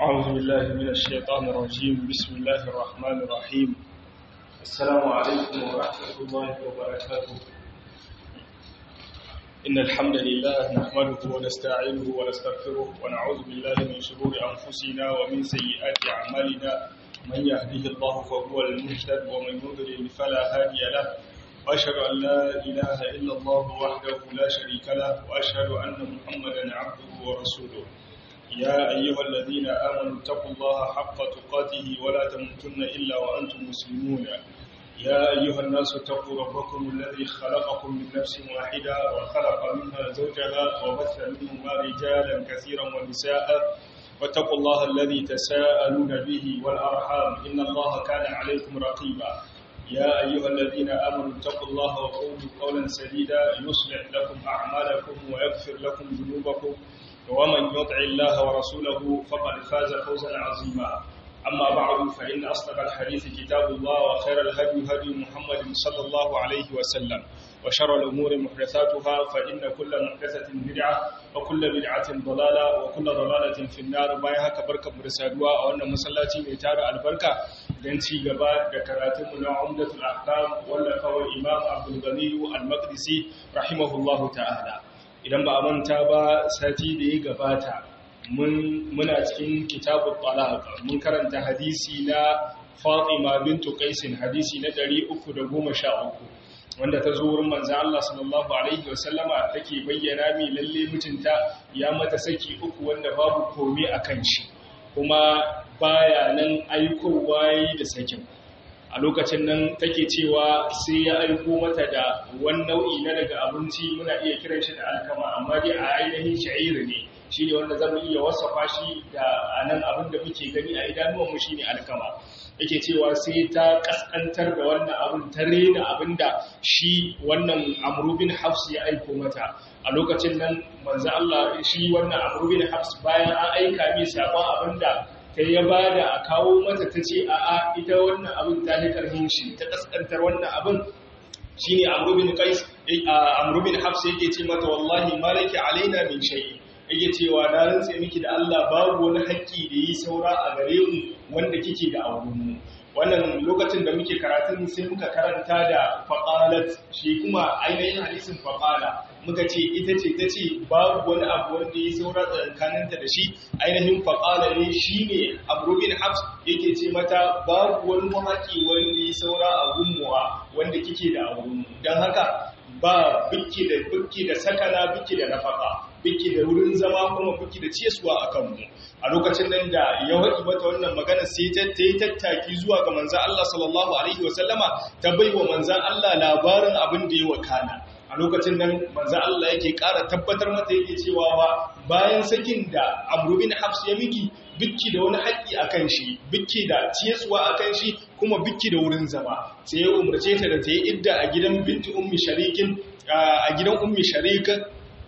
أعوذ بالله من الشيطان الرجيم بسم الله الرحمن الرحيم السلام عليكم ورحمة الله وبركاته إن الحمد لله نحمده ونستعينه ونستغفره ونعوذ بالله من شرور أنفسنا ومن سيئات أعمالنا من يهده الله فهو المهتد ومن يضلل فلا هادي له وأشهد أن لا إله إلا الله وحده لا شريك له وأشهد أن محمدا عبده ورسوله يا أيها الذين آمنوا اتقوا الله حق تقاته ولا تموتن إلا وأنتم مسلمون يا أيها الناس اتقوا ربكم الذي خلقكم من نفس واحدة وخلق منها زوجها وبث منهما رجالا كثيرا ونساء واتقوا الله الذي تساءلون به والأرحام إن الله كان عليكم رقيبا يا أيها الذين آمنوا اتقوا الله وقولوا قولا سديدا يصلح لكم أعمالكم ويغفر لكم ذنوبكم ومن يطع الله ورسوله فقد فاز فوزا عظيما أما بعد فإن أصدق الحديث كتاب الله وخير الهدي هدي محمد صلى الله عليه وسلم وشر الأمور محدثاتها فإن كل محدثة بدعة وكل بدعة ضلالة وكل ضلالة في النار بايها كبركة مرسادوا أو أن مسلاتي ميتار البركة دنتي قباء ذكراتم من عمدة الأحكام ولا فهو الإمام عبد الغني المقدسي رحمه الله تعالى idan ba a manta ba sati da ya gabata muna cikin kitabun talaq mun karanta hadisi na Fatima bintu Qaisin hadisi na 313 wanda ta zo wurin manzo Allah sallallahu alaihi wasallama take bayyana mi lalle mutunta ya mata saki uku wanda babu komai akan shi kuma baya nan aikowa yi da sakin a lokacin nan take cewa sai ya aiko mata da wani nau'i na daga abinci muna iya kiran shi da alkama amma dai a ainihin sha'iri ne shi ne wanda zamu iya wasafa shi da anan abin da muke gani a idanuwanmu shi ne alkama yake cewa sai ta kaskantar da wannan abin ta rena abin da shi wannan amrubin hafs ya aiko mata a lokacin nan manzo Allah shi wannan amrubin hafs bayan an aika mai sabon abin da ta ya ba da a kawo mata ta ce a a ita wannan abin ta yi karfin shi ta kaskantar wannan abin shi ne amrubin hafsa yake ce mata wallahi malaki alaina min shayi yake cewa na rantse miki da Allah babu wani haƙƙi da yi saura a gare mu wanda kike da aurenmu wannan lokacin da muke karatun sai muka karanta da faƙalat shi kuma ainihin hadisin faƙala muka ce ita ce ta ce babu wani abu wanda ya saura tsakaninta da shi ainihin faƙala ne shi ne abrubin hafs yake ce mata babu wani haƙi wanda ya saura a gummuwa wanda kike da aurenmu don haka ba biki da biki da sakana biki da nafaka biki da wurin zama kuma biki da ciyaswa a kanmu a lokacin nan da ya waɗi mata wannan magana sai ta yi tattaki zuwa ga manzan Allah sallallahu alaihi wasallama ta bai wa manzan Allah labarin abin da ya wakana a lokacin nan manzan Allah yake ƙara tabbatar mata yake cewa ba bayan sakin da Amr bin Hafs ya miki bikki da wani haƙƙi a kan shi bikki da ciyaswa a kan shi kuma bikki da wurin zama sai ya umarce ta da ta yi idda a gidan binti ummi sharikin a gidan ummi sharikin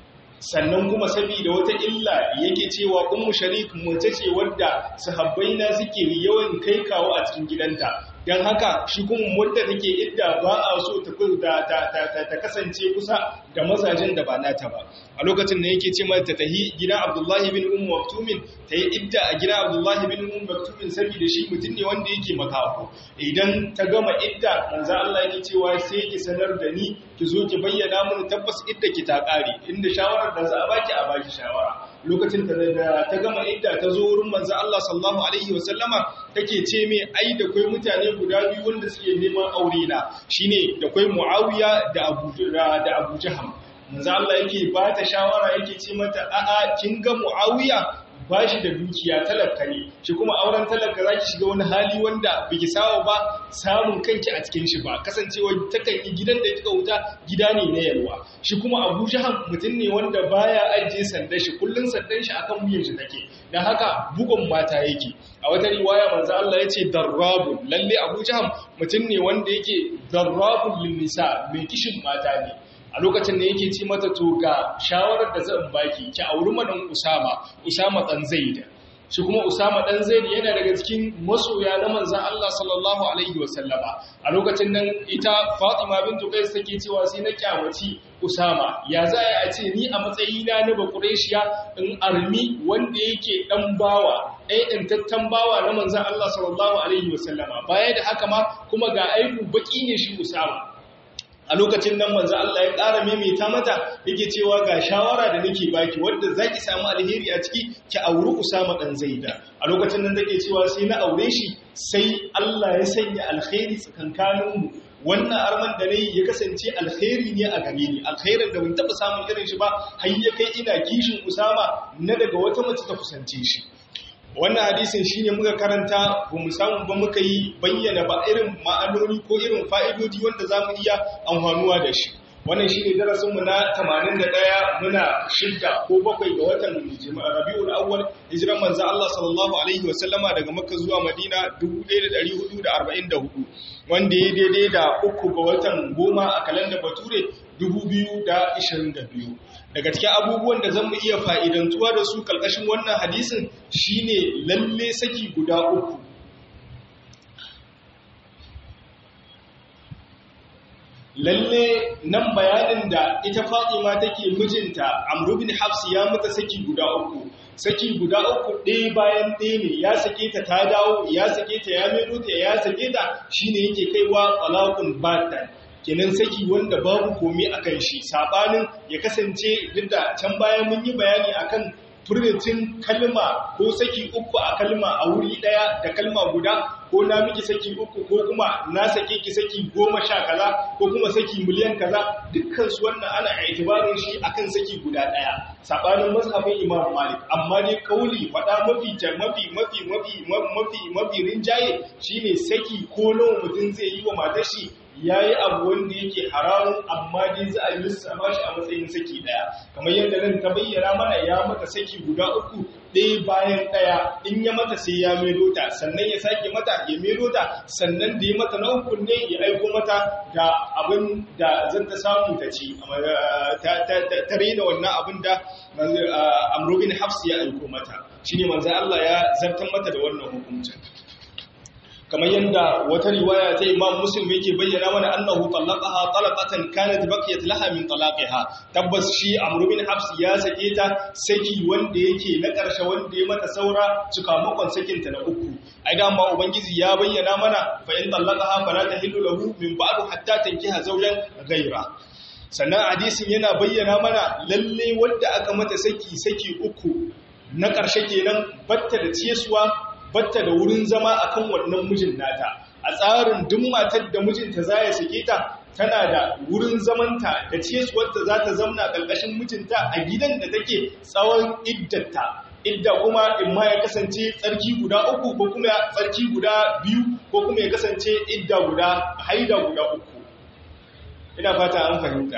sannan kuma saboda wata illa yake cewa ummu sharik mace ce wadda sahabbai na suke yawan kai kawo a cikin gidanta dan haka shi kuma wadda take idda ba a so ta ta kasance kusa da mazajen da ba nata ba a lokacin da yake ce mata tahi gidan Abdullahi bin Ummu Maktumin ta yi idda a gidan Abdullahi bin Ummu Maktumin saboda shi mutum ne wanda yake makafo idan ta gama idda manzo Allah yake cewa sai ki sanar da ni ki zo ki bayyana mun tabbas idda ki ta kare inda shawarar da za a baki a baki shawara lokacin da ta gama idda ta zo wurin manzo Allah sallallahu alaihi wasallama take ce me ai da kai mutane guda biyu wanda suke neman aure na shine da kai Muawiya da Abu da Abu Jaham manzo Allah yake ba ta shawara yake ce mata a'a kin ga Muawiya ba shi da dukiya talaka ne shi kuma auren talaka za ki shiga wani hali wanda biki sawa ba samun kanki a cikin shi ba kasancewa takan yi gidan da kika wuta gida ne na yalwa shi kuma abu jahan mutum ne wanda baya ajiye sandan shi kullun sandan shi akan wuyan shi take dan haka bugun mata yake a wata riwaya manzo Allah yace darrabun lalle abu jahan mutum ne wanda yake darrabun lin nisa mai kishin mata ne a lokacin da yake ci mata to ga shawarar da zan baki ki auri madan Usama Usama dan Zaid shi kuma Usama dan Zaid yana daga cikin masoya na manzon Allah sallallahu alaihi wasallama a lokacin nan ita Fatima bintu Qais take cewa sai na kyamaci Usama ya za a ce ni a matsayina na Bakureshiya in armi wanda yake dan bawa ɗaya ɗantattan bawa na manzon Allah sallallahu alaihi wasallama baya da haka ma kuma ga aibu baki ne shi Usama a lokacin nan manzo Allah ya ƙara maimaita mata yake cewa ga shawara da nake baki wanda zaki samu alheri a ciki ki auri Usama dan Zaida a lokacin nan take cewa sai na aure shi sai Allah ya sanya alheri tsakankanin mu wannan arman da nayi ya kasance alheri ne a gare ni alherin da ban taba samun irin shi ba har ya kai ina kishin Usama na daga wata mace ta kusance shi wannan hadisin shine muka karanta ba mu samu ba muka yi bayyana ba irin ma'anoni ko irin fa'idodi wanda zamu iya amfanuwa da shi wannan shine darasin mu na 81 muna shidda ko bakwai ga watan Rabiul Awwal hijiran manzo Allah sallallahu alaihi wasallama daga Makka zuwa Madina 1444 wanda ya daidai da uku ga watan goma a kalandar Bature 2022 daga cikin abubuwan da zan mu iya fa'idantuwa da su kalkashin wannan hadisin shine lalle saki guda uku lalle nan bayanin da ita fatima take mijinta amru bin hafsi ya mata saki guda uku saki guda uku ɗaya bayan ɗaya ne ya sake ta ta dawo ya sake ta ya mero ta ya sake ta shine yake kaiwa talaqun batan kenan saki wanda babu komai akan shi sabanin ya kasance duk da can bayan mun yi bayani akan furritin kalma ko saki uku a kalma a wuri daya da kalma guda ko na miki saki uku ko kuma na sake ki saki goma sha kaza ko kuma saki miliyan kaza dukkan su wannan ana aitibarin shi akan saki guda daya sabanin mazhabin Imam Malik amma dai kauli fada mafi mafi mafi mafi mafi mafi rinjaye shine saki ko nawa mutum zai yi wa matar shi ya yi abu wanda yake haramun amma dai za a yi lissafa shi a matsayin saki daya kamar yadda nan ta bayyana mana ya mata saki guda uku ɗaya bayan ɗaya in ya mata sai ya maido ta sannan ya sake mata ya maido ta sannan da ya mata na uku ne ya aiko mata da abin da zan ta samu ta ci ta rena wannan abin da amrobin hafsi ya aiko mata shine manzo Allah ya zartar mata da wannan hukuncin kamar yadda wata riwaya ta Imam Muslim yake bayyana mana annahu talaqaha talaqatan kanat baqiyat laha min talaqiha tabbas shi Amr bin Hafs ya sake ta saki wanda yake na ƙarshe wanda ya mata saura cikamakon sakin ta na uku ai da amma ubangiji ya bayyana mana fa in talaqaha fala tahillu lahu min ba'du hatta tankiha zawjan ghayra sannan hadisin yana bayyana mana lalle wanda aka mata saki saki uku na ƙarshe kenan batta da ciyaswa batta da wurin zama akan wannan mijin nata a tsarin duk matar da mijinta za ya sake ta tana da wurin zamanta da ciyaswarta za ta zamna ƙarƙashin mijinta a gidan da take tsawon iddata idda kuma in ma ya kasance tsarki guda uku ko kuma tsarki guda biyu ko kuma ya kasance idda guda haida guda uku ina fata an fahimta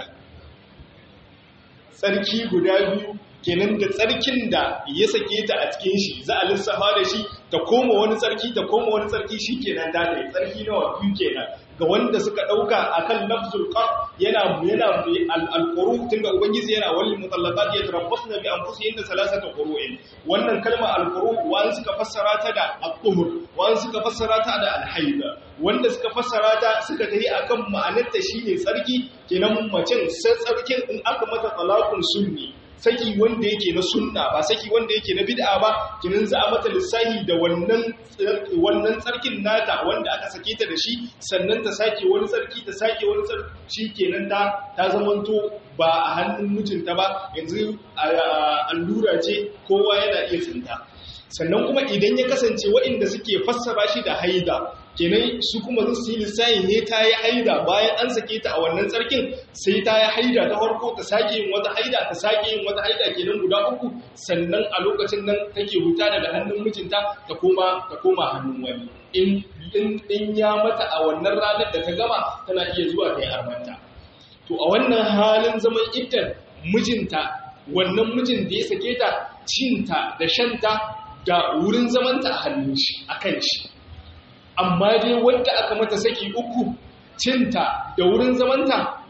tsarki guda biyu kenan da tsarkin da ya sake ta a cikin shi za a lissafa da shi ta koma wani tsarki ta koma wani tsarki shi kenan ta da tsarki nawa biyu kenan ga wanda suka dauka akan lafzul qar yana yana al-quru tunda ubangiji yana wal mutallaqat yatarabbasna bi anfusihinna salasata qurun wannan kalma al-quru wani suka fassara ta da al-tuhur wani suka fassara ta da al-haid wanda suka fassara ta suka tafi akan ma'anar ta shine tsarki kenan macen sai tsarkin in aka mata talaqun sunni saki wanda yake na sunna ba saki wanda yake na bid'a ba kinin za a mata lissahi da wannan wannan tsarkin nata wanda aka sake ta da shi sannan ta sake wani tsarki ta sake wani tsarki kenan ta ta zamanto ba a hannun mijinta ba yanzu allura ce kowa yana iya tsinta sannan kuma idan ya kasance waɗanda suke fassara shi da haida kenan su kuma su yi lissayin ne ta yi haida bayan an sake ta a wannan tsarkin sai ta yi haida ta farko ta sake yin wata haida ta sake yin wata haida kenan guda uku sannan a lokacin nan take huta daga hannun mijinta ta koma ta koma hannun wani in in ya mata a wannan ranar da ta gama tana iya zuwa ta yi armanta to a wannan halin zaman iddan mijinta wannan mijin da ya sake ta cinta da shanta da wurin zamanta a hannun shi a kan shi amma dai wanda aka mata saki uku cinta da wurin zamanta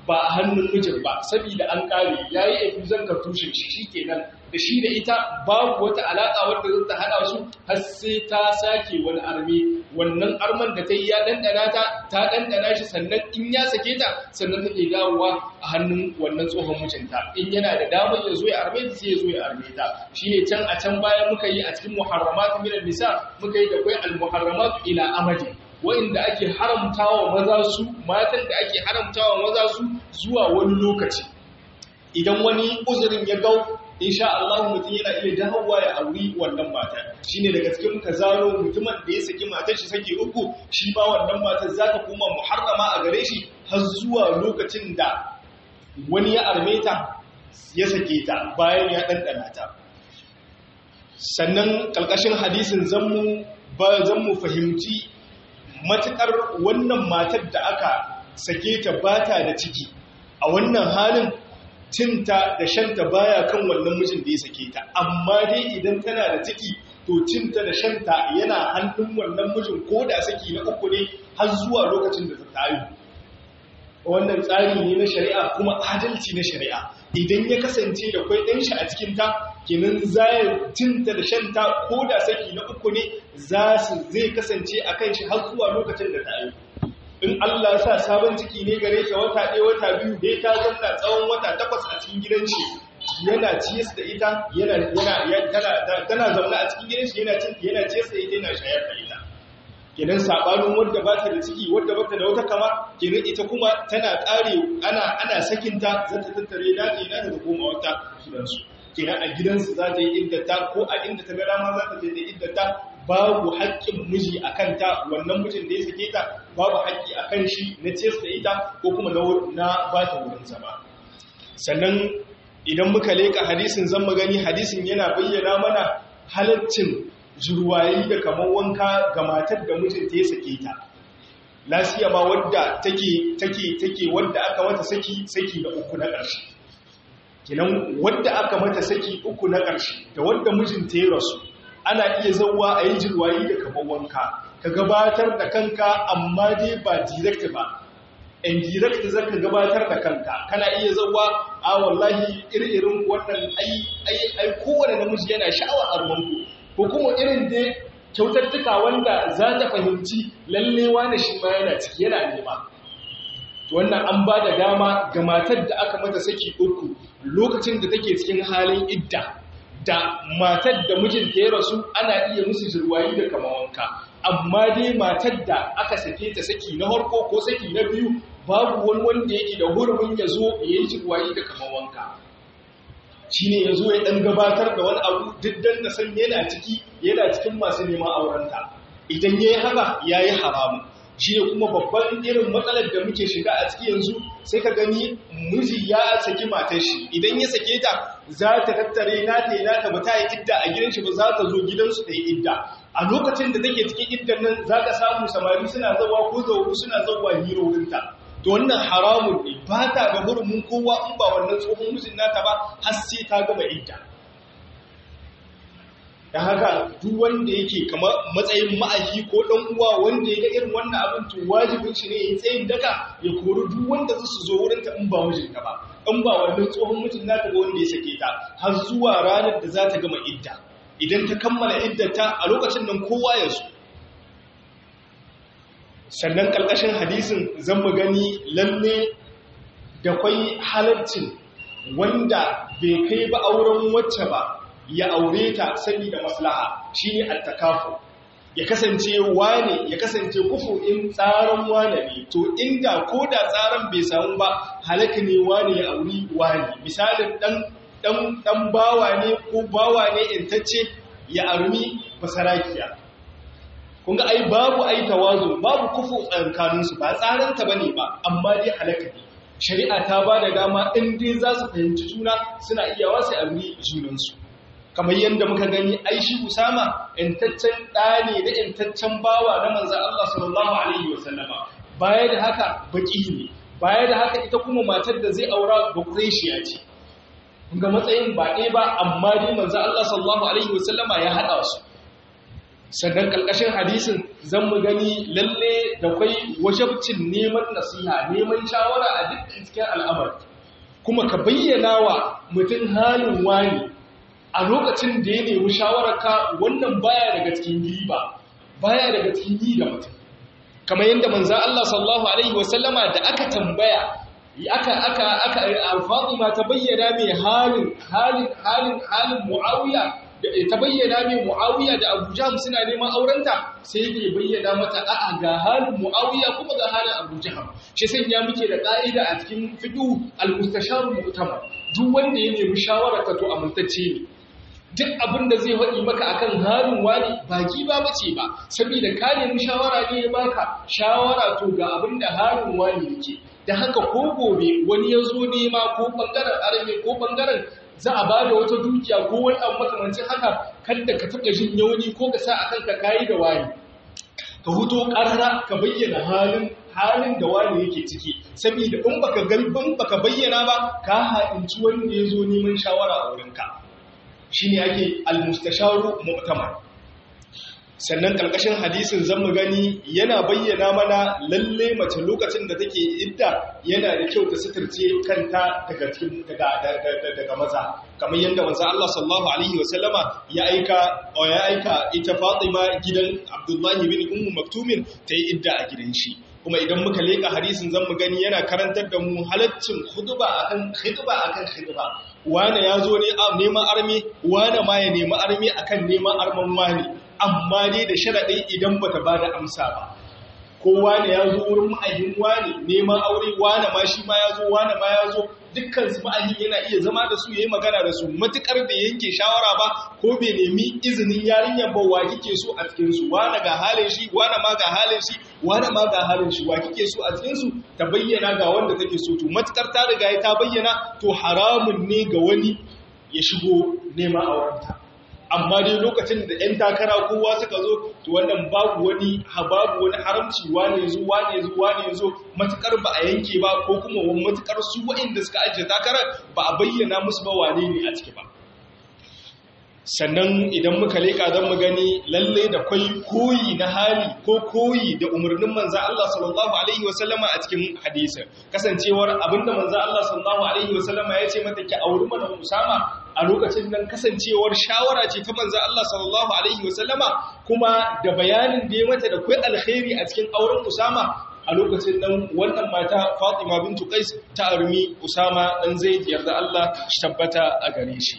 ba a hannun mijin ba saboda an kare yayi efuzan kartushin shi shikenan da shi da ita babu wata alaka wadda za ta hada su har sai ta sake wani arme wannan arman da ta yi ya dandana ta ta dandana shi sannan in ya sake ta sannan take dawowa a hannun wannan tsohon mijinta in yana da damar ya zo ya arme ta sai ya zo ya arme ta shine can a can baya muka yi a cikin muharramat min nisa muka yi da kai al muharramat ila amadi wa'inda ake haramtawa maza su matan da ake haramtawa maza su zuwa wani lokaci idan wani uzurin ya gau insha Allah mutum yana iya dawowa ya auri wannan mata shine daga cikin muka zaro mutumin da ya saki matar shi saki uku shi ma wannan matar za ta koma muharrama a gare shi har zuwa lokacin da wani ya arme ta ya sake ta bayan ya ɗanɗana ta sannan ƙarƙashin hadisin zanmu ba zanmu fahimci matuƙar wannan matar da aka sake ta bata da ciki a wannan halin cinta da shanta baya kan wannan mijin da ya sake ta amma dai idan tana da ciki to cinta da shanta yana hannun wannan mijin ko da saki na uku ne har zuwa lokacin da ta tayu wannan tsari ne na shari'a kuma adalci na shari'a idan ya kasance da kwai ɗan shi a cikin ta kenan zai cinta da shanta ko da saki na uku ne za su zai kasance a kan shi har zuwa lokacin da tayu in Allah sa sabon ciki ne gare ta wata ɗaya wata biyu dai ta zanna tsawon wata takwas a cikin gidan shi yana ciyas da ita yana yana tana zaune a cikin gidan shi yana cin yana ciyas da ita yana shayar da ita kenan sabanin wadda ba ta da ciki wadda ba ta da wata kama kenan ita kuma tana ƙare ana ana sakinta za ta tattare da ta da goma wata gidansu kenan a gidansu za ta yi iddata ko a inda ta ga dama za ta je ta iddata babu haƙƙin miji a kanta wannan mijin da ya sake ta babu haƙƙi a kan shi na ces da ita ko kuma na ba ta wurin zama sannan idan muka leƙa hadisin zan magani hadisin yana bayyana mana halaccin jirwayi da kamar wanka ga matar da mijinta ya sake ta lasiya ma wadda take take take wadda aka mata saki saki na uku na ƙarshe kinan wadda aka mata saki uku na ƙarshe da wadda mijinta ya rasu ana iya zauwa a yi jirwayi da kamar wanka ka gabatar da kanka amma dai ba direct ba in direct za ka gabatar da kanka kana iya zauwa a wallahi irin wannan ai ai ai kowane namiji yana sha'awar armanku ko kuma irin dai kyautattuka wanda za ta fahimci lallewa da shi ma yana ciki yana nema wannan an ba da dama ga matar da aka mata saki uku lokacin da take cikin halin idda da matar da mijinta ya rasu ana iya musu jirwayi da kama wanka amma dai matar da aka sake ta saki na harko ko saki na biyu babu wani wanda yake da hurumin ya zo ya yi jirwayi da kama wanka shi ne ya zo ya ɗan gabatar da wani abu diddan da san yana ciki yana cikin masu neman aurenta idan ya yi haka ya yi haramu shi ne kuma babban irin matsalar da muke shiga a ciki yanzu sai ka gani miji ya saki matar shi idan ya sake ta za ta tattare na ta na ta bata yi idda a gidan shi ba za ta zo gidansu ta yi idda a lokacin da take cikin iddan nan za ka samu samari suna zawa ko zauru suna zawa hiro wurinta to wannan haramun ne ba ta ga hurumin kowa in ba wannan tsohon mijin nata ba har sai ta gama idda da haka duk wanda yake kamar matsayin ma'aji ko dan uwa wanda ya ga irin wannan abin to wajibin shi ne ya tsayin daka ya kori duk wanda za su zo wurin ta in ba mijinta ba in ba wannan tsohon mijin nata ba wanda ya sake ta har zuwa ranar da za ta gama idda idan ta kammala iddata a lokacin nan kowa ya so sannan ƙarƙashin hadisin zan mu gani lalle da kwai halarcin wanda bai kai ba auren wacce ba ya aure ta sani da maslaha shi ne attakafu ya kasance wane ya kasance kufu in tsaron wane ne to inda ko da tsaron bai samu ba halaka ne wane ya auri wane misalin dan dan bawa ne ko bawa ne intacce ya armi basarakiya kun ga ai babu ai tawazu babu kufu tsakaninsu ba tsaranta bane ba amma dai halaka ne shari'a ta ba da dama in dai za su fahimci juna suna iya wasu armi junansu kamar yadda muka gani ai shi usama intaccen ɗa ne da intaccen bawa na manzan Allah sallallahu alaihi wasallama baya da haka baki ne baya da haka ita kuma matar da zai aura ba ya ce ga matsayin ba ɗaya ba amma dai manzan Allah sallallahu alaihi wasallama ya haɗa su sannan kalkashin hadisin zan mu gani lalle da kwai wajabcin neman nasiha neman shawara a duk cikin al'amari kuma ka bayyana wa mutum halin wani a lokacin da ya nemi shawararka wannan baya daga cikin riba baya daga cikin yi da mutum kamar yadda manzan Allah sallallahu alaihi wasallama da aka tambaya aka aka aka Fatima ta bayyana mai halin halin halin halin Muawiya da ta bayyana mai Muawiya da Abu Jahm suna neman aurenta sai yake bayyana mata a'a ga halin Muawiya kuma ga halin Abu Jahm shi sanya muke da ka'ida a cikin fiqh al-mustashar mu'tamar duk wanda ya nemi shawara ka to amintacce ne duk abin da zai faɗi maka akan halin wani baki ba bace ba saboda ka nemi shawara ne ya baka shawara to ga abin da halin wani yake da haka ko gobe wani ya zo nema ko bangaren arme ko bangaren za a ba da wata dukiya ko wani abu makamancin haka kada ka taɓa jin yauni ko ka sa a kanka kayi da wani ka huto ƙarara ka bayyana halin halin da wani yake ciki saboda in baka galbin baka bayyana ba ka haɗinci wanda ya zo neman shawara a wurinka shine ake almustasharu mu'tamar sannan ƙarƙashin hadisin zan mu gani yana bayyana mana lalle mace lokacin da take idda yana da kyau ta suturce kanta daga cikin daga maza kamar yadda manzo Allah sallallahu alaihi wasallama ya aika ya aika ita Fatima gidan Abdullahi bin Ummu Maktumin ta yi idda a gidan shi kuma idan muka leka hadisin zan mu gani yana karantar da mu halaccin khutba akan khutba akan khutba wane ya zo ne neman armi wane ma ya nemi armi akan neman arman wani amma dai da sharaɗin idan ba ta ba da amsa ba kowa ne ya zo wurin ma'ayin wani neman aure wane ma shi ma ya zo wane ma ya zo dukkan su ma'ayin yana iya zama da su yayi magana da su matukar da yanke shawara ba ko bai nemi izinin yarinyar ba wa kike so a cikin su wane ga halin shi wane ma ga halin shi wane ma ga halin shi wa kike so a cikin su ta bayyana ga wanda take so to matukar ta riga ta bayyana to haramun ne ga wani ya shigo neman aurenta amma dai lokacin da 'yan takara kowa suka zo to wannan babu wani babu wani haramci wane yazo wane yazo wane yazo matukar ba a yanke ba ko kuma wani matukar su waɗanda suka ajiye takarar ba a bayyana musu ba wane ne a ciki ba sannan idan muka leka don mu gani lalle da kwai koyi na hali ko koyi da umarnin manzan Allah sallallahu Alaihi wasallama a cikin hadisa kasancewar abinda manzan Allah sallallahu Alaihi wasallama ya ce mata ki auri mana Usama a lokacin nan kasancewar shawara ce ta manzan Allah sallallahu Alaihi wasallama kuma da bayanin da ya mata da kwai alkhairi a cikin auren Usama a lokacin nan wannan mata Fatima bintu Qais ta armi Usama dan Zaid yarda Allah shi tabbata a gare shi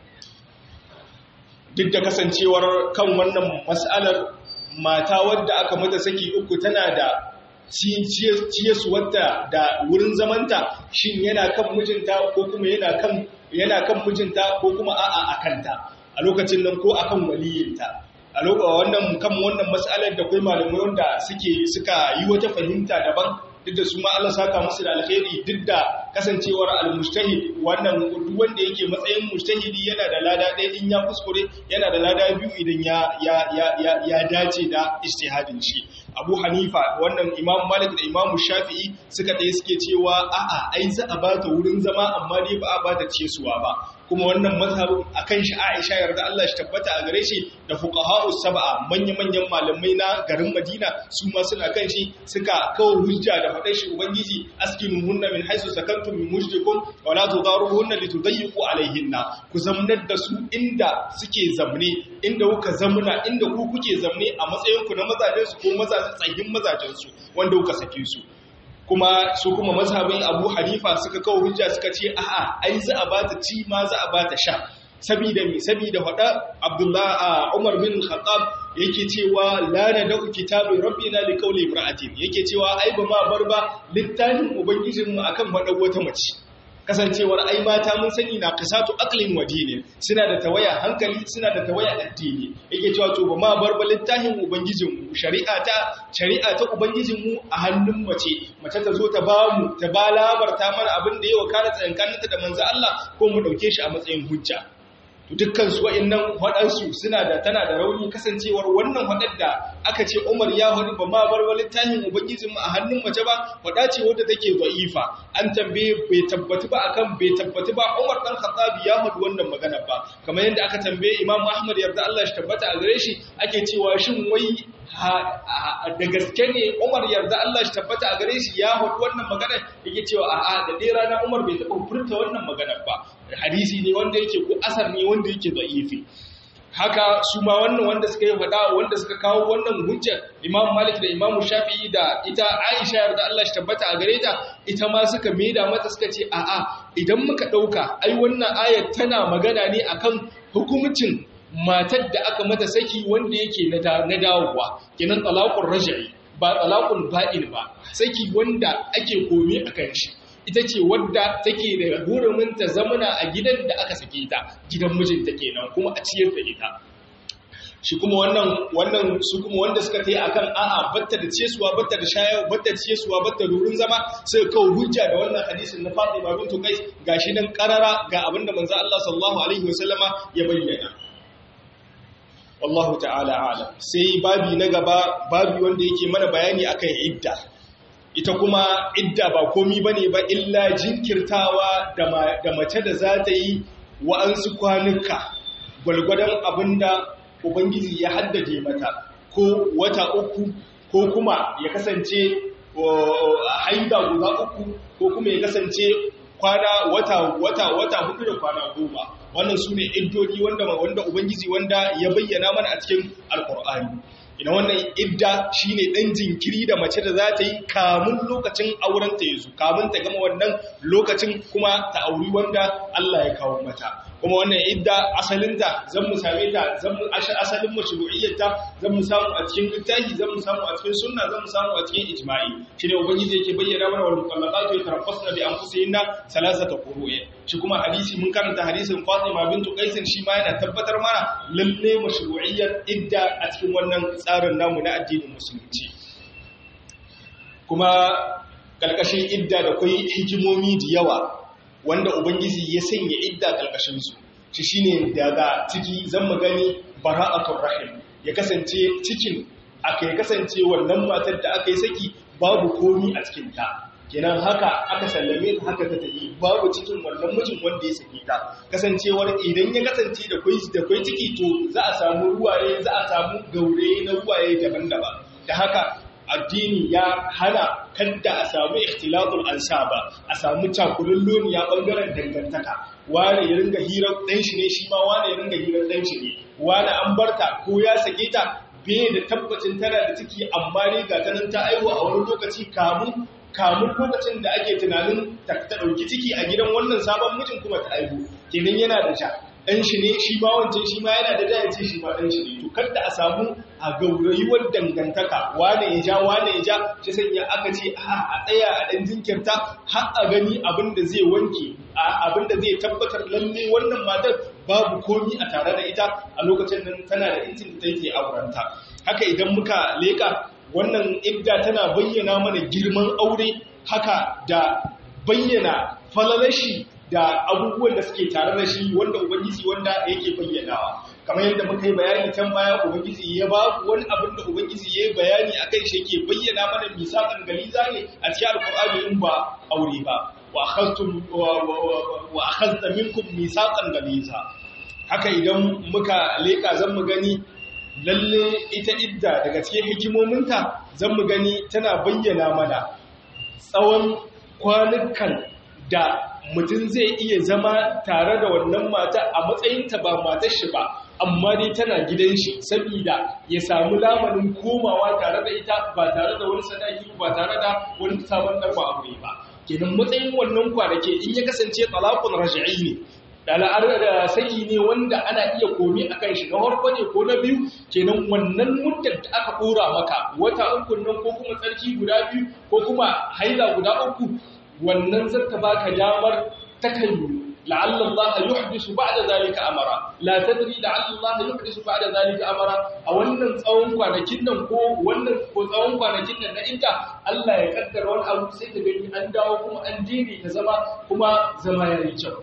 duk da kasancewar kan wannan mas'alar mata wadda aka mata saki uku tana da ciyesu wadda da wurin zamanta shin yana kan mijinta ko kuma yana kan yana kan mijinta ko kuma a'a akanta a lokacin nan ko akan waliyinta a lokacin wannan kan wannan mas'alar da kai malamai wanda suke suka yi wata fahimta daban duk da su ma Allah saka musu da alkhairi duk da kasancewar al-mujtahid wannan duk wanda yake matsayin mujtahidi yana da lada ɗaya in ya kuskure yana da lada biyu idan ya ya ya ya dace da ijtihadin shi Abu Hanifa wannan Imam Malik da Imam Shafi'i suka ɗaya suke cewa a'a ai za a bata wurin zama amma dai ba a bata cesuwa ba kuma wannan mazhabin akan shi Aisha yarda Allah shi tabbata a gare shi da fuqaha'u sab'a manya-manyan malamai na garin Madina su ma suna kan shi suka kawo hujja da faɗar shi ubangiji askinuhunna min haisu sakantum min mujdikum wa la tudaruhunna litudayyiqu alaihinna ku zamnar da su inda suke zamne inda kuka zamna inda ku kuke zamne a matsayin ku na mazajen su ko mazajen tsayin mazajen su wanda kuka sake su kuma su kuma mazhabin Abu Hanifa suka kawo hujja suka ce a'a ai za a bata ci ma za a bata sha sabida mi sabida faɗa Abdullah Umar bin Khattab yake cewa la nadau kitabi rabbina li qawli imra'atin yake cewa ai ba ma bar ba littafin ubangijinmu akan faɗa wata mace kasancewar ai mata mun sani na kasatu aqlin wa dini suna da tawaya hankali suna da tawaya addini yake cewa to ba ma bar ba littafin ubangijinmu shari'a ta shari'a ta ubangijinmu a hannun mace mace ta zo ta ba mu ta ba labarta mana abin da yawa kana tsayankaninta da manzo Allah ko mu dauke shi a matsayin hujja dukkan su wa'annan waɗansu suna da tana da rauni kasancewar wannan waɗar da aka ce Umar ya wani ba ma bar wani tahin ubangijin mu a hannun mace ba waɗa ce wadda take da'ifa an tambaye bai tabbatu ba akan bai tabbatu ba Umar dan Khattab ya faɗi wannan magana ba kamar yadda aka tambaye Imam Ahmad yarda Allah shi tabbata a gare shi ake cewa shin wai da gaske ne Umar yarda Allah shi tabbata a gare shi ya faɗi wannan magana yake cewa a'a da dai rana Umar bai taɓa furta wannan magana ba hadisi ne wanda yake ko asar ne wanda yake da'ifi haka su ma wannan wanda suka yi faɗa wanda suka kawo wannan hujja Imam Malik da Imam Shafi'i da ita Aisha yarda Allah shi tabbata a gare ta ita ma suka maida mata suka ce a'a idan muka dauka ai wannan ayar tana magana ne akan hukuncin matar da aka mata saki wanda yake na dawowa kenan talaqur raj'i ba talaqul fa'il ba saki wanda ake komi akan shi ita ce wadda take da hurumin ta zamana a gidan da aka sake ta gidan mijinta kenan kuma a ciyar da ita shi kuma wannan wannan su kuma wanda suka kai akan a'a batta da cesuwa batta da shayar batta da cesuwa batta da rurin zama sai kawo hujja da wannan hadisin na Fatima bint Qais gashi nan karara ga abinda manzo Allah sallallahu alaihi wasallama ya bayyana wallahu ta'ala a'lam sai babi na gaba babi wanda yake mana bayani akan idda ita kuma idda ba komi bane ba illa jinkirtawa da mace da za ta yi wa'ansu kwanuka gwalgwadon abinda ubangiji ya haddade mata ko wata uku ko kuma ya kasance haida guda uku ko kuma ya kasance kwana wata wata wata hudu da kwana goma wannan su ne iddodi wanda wanda ubangiji wanda ya bayyana mana a cikin alkur'ani ina wannan idda shine dan jinkiri da mace da za ta yi kamun lokacin auren ta yazo kamun ta gama wannan lokacin kuma ta auri wanda Allah ya kawo mata kuma wannan idda asalinta zan mu same ta zan mu asalin mashru'iyyarta zan mu samu a cikin littafi zan mu samu a cikin sunna zan mu samu a cikin ijma'i shine ubangiji yake bayyana mana wal mutallaqatu yatarabbasna bi anfusihinna salasata qurun shi kuma hadisi mun karanta hadisin Fatima bintu Qais shi ma yana tabbatar mana lalle mashru'iyyar idda a cikin wannan tsarin namu na addinin musulunci kuma kalkashin idda da kai hikimomi da yawa wanda ubangiji ya sanya idda kalkashin su shi shine daga ciki zan mu gani bara'atul rahim ya kasance cikin aka ya kasance wannan matar da aka yi saki babu komi a cikin ta kenan haka aka sallame ta haka ta tafi babu cikin wannan mijin wanda ya sake ta kasancewar idan ya kasance da kwai da kwai ciki to za a samu ruwaye za a samu gaure na ruwaye daban-daban da haka addini ya hana kadda a samu ikhtilatul ansaba a samu cakulun loniya bangaren dangantaka wane ya ringa hirar dan shi ne shi ma wane ya ringa hirar dan shi ne wane an barta ko ya sake ta bai da tabbacin tana da ciki amma ne ga tanan ta aiwa a wani lokaci kamun kamun lokacin da ake tunanin ta ɗauki ciki a gidan wannan sabon mijin kuma ta aihu kenan yana da ja ɗan shi ne shi ma wancan shi ma yana da ja ya ce shi ma ɗan shi ne to kada a samu a gaurayuwar dangantaka wane ya ja wane ya ja shi sanya aka ce a a tsaya a ɗan jinkirta har a gani abin da zai wanke abin da zai tabbatar lalle wannan matar babu komi a tare da ita a lokacin nan tana da incin da take aurenta haka idan muka leka wannan idda tana bayyana mana girman aure haka da bayyana falalashi da abubuwan da suke tare da shi wanda ubangiji wanda yake bayyanawa kamar yadda muka yi bayani can baya ubangiji ya ba wani abin da ubangiji ya yi bayani akan shi yake bayyana mana misalan galiza ne a cikin alkur'ani in ba aure ba wa akhadtum wa akhadta minkum misaqan galiza haka idan muka leka zan mu gani lalle ita idda daga cikin hikimominta zan mu gani tana bayyana mana tsawon kwanukan da mutum zai iya zama tare da wannan mata a matsayinta ba matar shi ba amma dai tana gidan shi saboda ya samu lamarin komawa tare da ita ba tare da wani sadaki ba tare da wani sabon ɗarba aure ba kenan matsayin wannan kwanake in ya kasance talaqun raj'i ne da da saki ne wanda ana iya komi a kan shi na harko ne ko na biyu kenan wannan muddar da aka ɗora maka wata uku nan ko kuma tsarki guda biyu ko kuma haila guda uku wannan zata baka damar takallu la'alla Allah yuhdisu ba'da zalika amara la tadri la'alla Allah yuhdisu ba'da zalika amara a wannan tsawon kwanakin nan ko wannan ko tsawon kwanakin nan na inda Allah ya kaddara wani abu sai ka gani an dawo kuma an dini ta zama kuma zama yayi kyau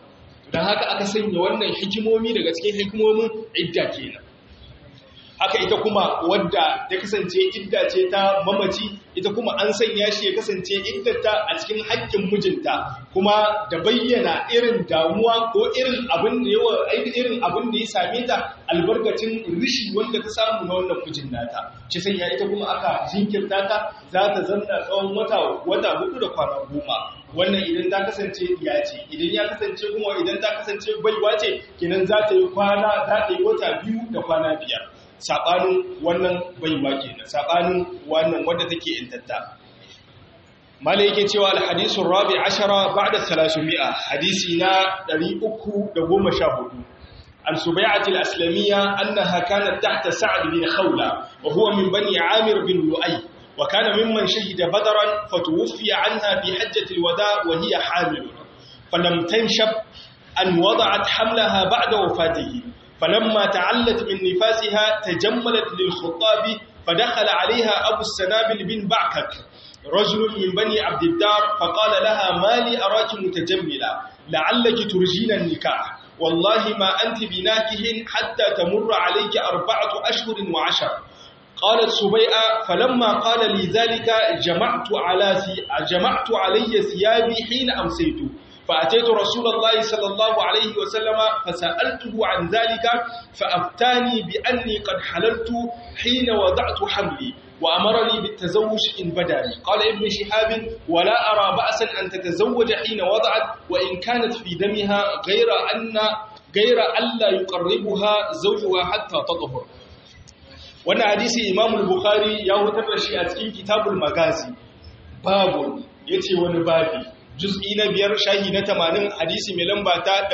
don haka aka sanya wannan hikimomi daga cikin hikimomin idda kenan haka ita kuma wadda ta kasance idda ce ta mamaci ita kuma an sanya shi ya kasance iddata a cikin haƙƙin mijinta kuma da bayyana irin damuwa ko irin abin da yawa irin abin da ya same ta albarkacin rishi wanda ta samu na wannan mijin nata shi sanya ita kuma aka jinkirta ta za ta zanna tsawon wata wata hudu da kwana goma wannan idan ta kasance ya ce idan ya kasance kuma idan ta kasance baiwa ce kenan za ta yi kwana za ta yi wata biyu da kwana biyar saɓanin wannan baiwa kenan saɓanin wannan wadda take intatta malai yake cewa alhadisun rabi ashara ba'da 300 hadisi na 314 an subai'ati al-aslamiyya annaha kanat tahta sa'd bin khawla wa huwa min bani amir bin lu'ay wa kana mimman shahida badran fatuwfiya anha fi hajjati al-wada wa hiya hamil falam tanshab an wada'at hamlaha ba'da wafatihi فلما تعلت من نفاسها تجملت للخطاب فدخل عليها أبو السنابل بن بعكك رجل من بني عبد الدار فقال لها ما لي أراك متجملة لعلك ترجين النكاح والله ما أنت بناكه حتى تمر عليك أربعة أشهر وعشر قالت سبيئة فلما قال لي ذلك جمعت, على جمعت علي ثيابي حين أمسيت فأتيت رسول الله صلى الله عليه وسلم فسألته عن ذلك فأفتاني بأني قد حللت حين وضعت حملي وأمرني بالتزوج إن بداني قال ابن شهاب ولا أرى بأسا أن تتزوج حين وضعت وإن كانت في دمها غير أن غير ألا يقربها زوجها حتى تطهر wannan hadisi Imam al-Bukhari ya hutar da shi a cikin Kitabul Magazi babu yace wani babi juz'i na biyar shahi na tamanin hadisi mai lamba ta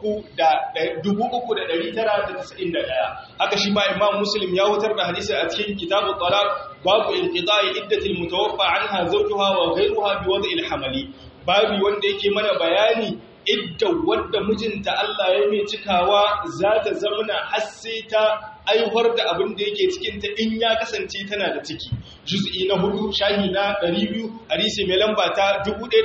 3,991 haka shi ma imam muslim ya wutar da hadisi a cikin kitabun talaq babu inqita'i iddatil mutawaffa anha zawjuha wa ghayruha bi wad'il hamali babu wanda yake mana bayani idda wadda mijinta Allah ya mai cikawa za ta zamana har sai ta aihuwar da abin da yake cikinta in ya kasance tana da ciki juz'i na hudu shahi na 200 hadisi mai lamba ta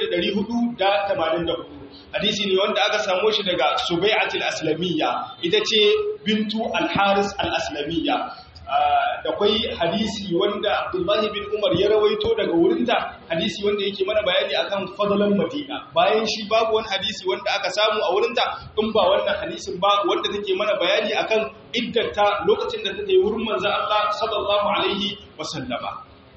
1484 hadisi ne wanda aka samo shi daga subai'atul aslamiyya ita ce bintu al-haris al-aslamiyya da kwai hadisi wanda abdullahi bin umar ya rawaito daga wurinta hadisi wanda yake mana bayani akan fadalan madina bayan shi babu wani hadisi wanda aka samu a wurinta in ba wannan hadisin ba wanda take mana bayani akan iddata lokacin da take wurin manzo Allah sallallahu alaihi wasallama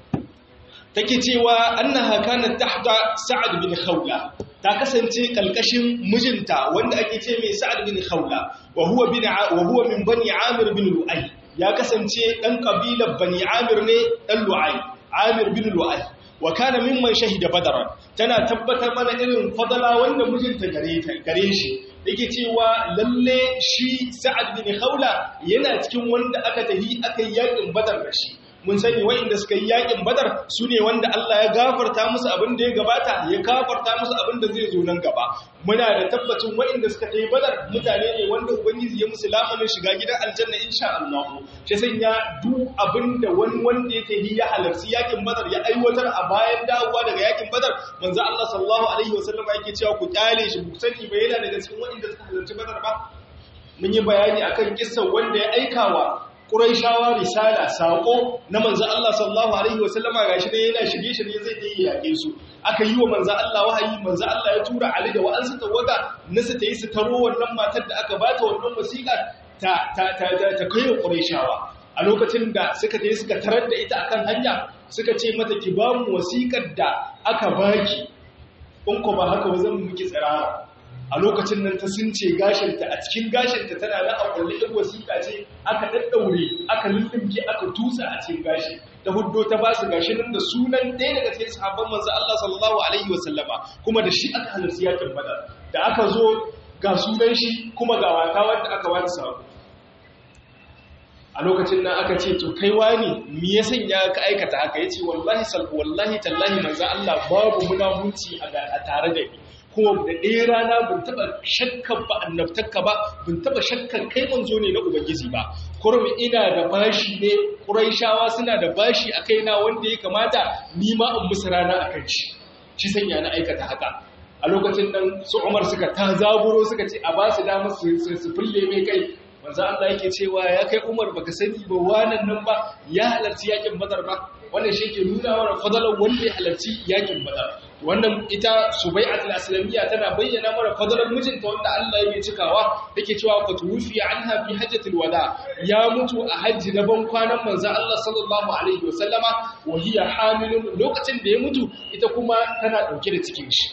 take cewa annaha kanat tahta sa'ad bin khawla ta kasance kalkashin mijinta wanda ake ce mai sa'ad bin khawla wa huwa bin wa huwa min bani amir bin lu'ay ya kasance ɗan ƙabilar bani amir ne ɗan lu'ai amir bin lu'ai wa kana mimman shahida badaran tana tabbatar mana irin fadala wanda mijinta gare shi yake cewa lalle shi sa'ad bin haula yana cikin wanda aka tahi aka yi yakin badar da shi mun sani wa'inda suka yi yakin badar su ne wanda Allah ya gafarta musu abin da ya gabata ya gafarta musu abin da zai zo nan gaba muna da tabbacin wa'inda suka yi badar mutane ne wanda ubangiji ya musu lamarin shiga gidan aljanna insha Allah shi sanya duk abin da wani wanda ya tafi ya halarci yakin badar ya aiwatar a bayan dawowa daga yakin badar manzo Allah sallallahu alaihi wasallam yake cewa ku kyale shi ku sani ba yana daga cikin wa'inda suka halarci badar ba mun yi bayani akan kissan wanda ya aikawa Quraishawa risala sako na manzo Allah sallallahu alaihi wasallama gashi dai yana shige shirye zai yi yake su aka yi wa manzo Allah wahayi manzo Allah ya tura Ali da wa'ansu tawaga nasu ta yi su taro wannan matar da aka bata wannan wasiƙa ta ta ta ta kai wa Quraishawa a lokacin da suka je suka tarar da ita akan hanya suka ce mata ki ba mu wasiƙar da aka baki in ko ba haka ba zan miki tsirara a lokacin nan ta sunce gashinta a cikin gashinta tana na a kulle ɗin wasiƙa ce aka ɗaɗɗaure aka lullumke aka tutsa a cikin gashi ta huddo ta ba su gashi nan da sunan ɗaya daga cikin sahabban manzo Allah sallallahu alaihi wasallama kuma da shi aka halarci yakin badar da aka zo ga sunan shi kuma ga wata wanda aka wata sabo a lokacin nan aka ce to kai wani me ya sanya ka aikata haka yace wallahi sal wallahi tallahi manzo Allah babu munafunci a tare da ni kuma da ɗaya rana bin taɓa shakkan ba annabtakka ba bin taɓa shakkan kai manzo ne na ubangiji ba kurmi ina da bashi ne ƙuraishawa suna da bashi a kaina wanda ya kamata ni ma in musu rana a kan shi shi sanya na aikata haka a lokacin nan su Umar suka ta zaburo suka ce a ba su damar su su fulle mai kai manzo Allah yake cewa ya kai Umar baka sani ba wannan nan ba ya halarci yakin Badar ba wannan shi ke nuna wa fadalan wanda ya halarci yakin Badar wannan ita Subai'at al-Aslamiyya tana bayyana mana fadalan mijinta wanda Allah ya cikawa take cewa fatuwfi anha fi hajjatil wada ya mutu a hajji na ban kwanan manzo Allah sallallahu alaihi wasallama wa hiya hamilun lokacin da ya mutu ita kuma tana dauke da cikin shi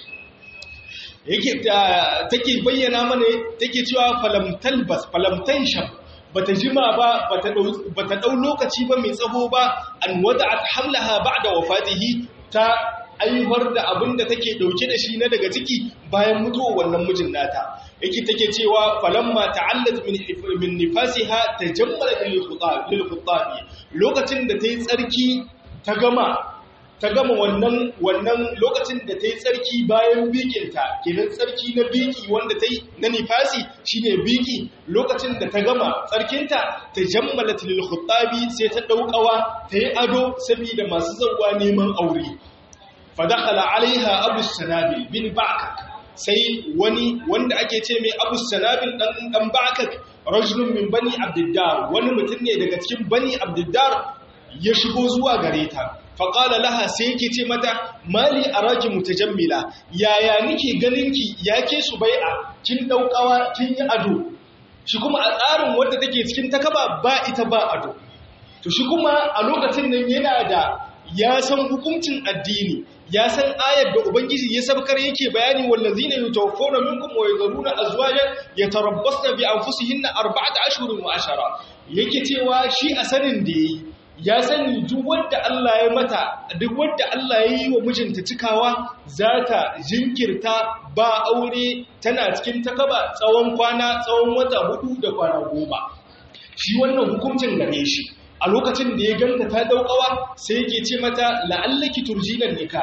yake take bayyana mana take cewa falam talbas falam tanshab bata jima ba bata dau bata dau lokaci ba mai tsaho ba an wada'at hamlaha ba'da wafatihi ta aiwar da abin da take dauke da shi na daga ciki bayan mutuwar wannan mijin nata yake take cewa falamma ta'allat min min nifasiha tajammala lil khutab lil khutabi lokacin da tayi tsarki ta gama ta gama wannan wannan lokacin da tayi tsarki bayan bikinta kenan tsarki na biki wanda tayi na nifasi shine biki lokacin da ta gama tsarkinta tajammalat lil khutabi sai ta daukawa tayi ado saboda masu zawwa neman aure fadakhala alaiha abu sanabil bin ba'kak sai wani wanda ake ce mai abu sanabil dan dan ba'kak rajulun min bani abdiddar wani mutum ne daga cikin bani abdiddar ya shigo zuwa gare ta faqala laha sai yake ce mata mali araki mutajammila yaya nike ganinki yake subai'a kin daukawa kin yi ado shi kuma a tsarin wanda take cikin takaba ba ita ba ado to shi kuma a lokacin nan yana da ya san hukuncin addini ya san ayar da ubangiji ya sabkar yake bayani wallazina yutawaffawna minkum wa yadhuruna azwajan yatarabbasna bi anfusihinna arba'ata ashhurin wa ashara yake cewa shi a sanin da yayi ya sani duk wanda Allah ya mata duk wanda Allah ya yi wa mijinta cikawa zata jinkirta ba aure tana cikin takaba tsawon kwana tsawon wata hudu da kwana goma shi wannan hukuncin gare shi a lokacin da ya ganta ta daukawa sai yake ce mata la'allaki turjinan nika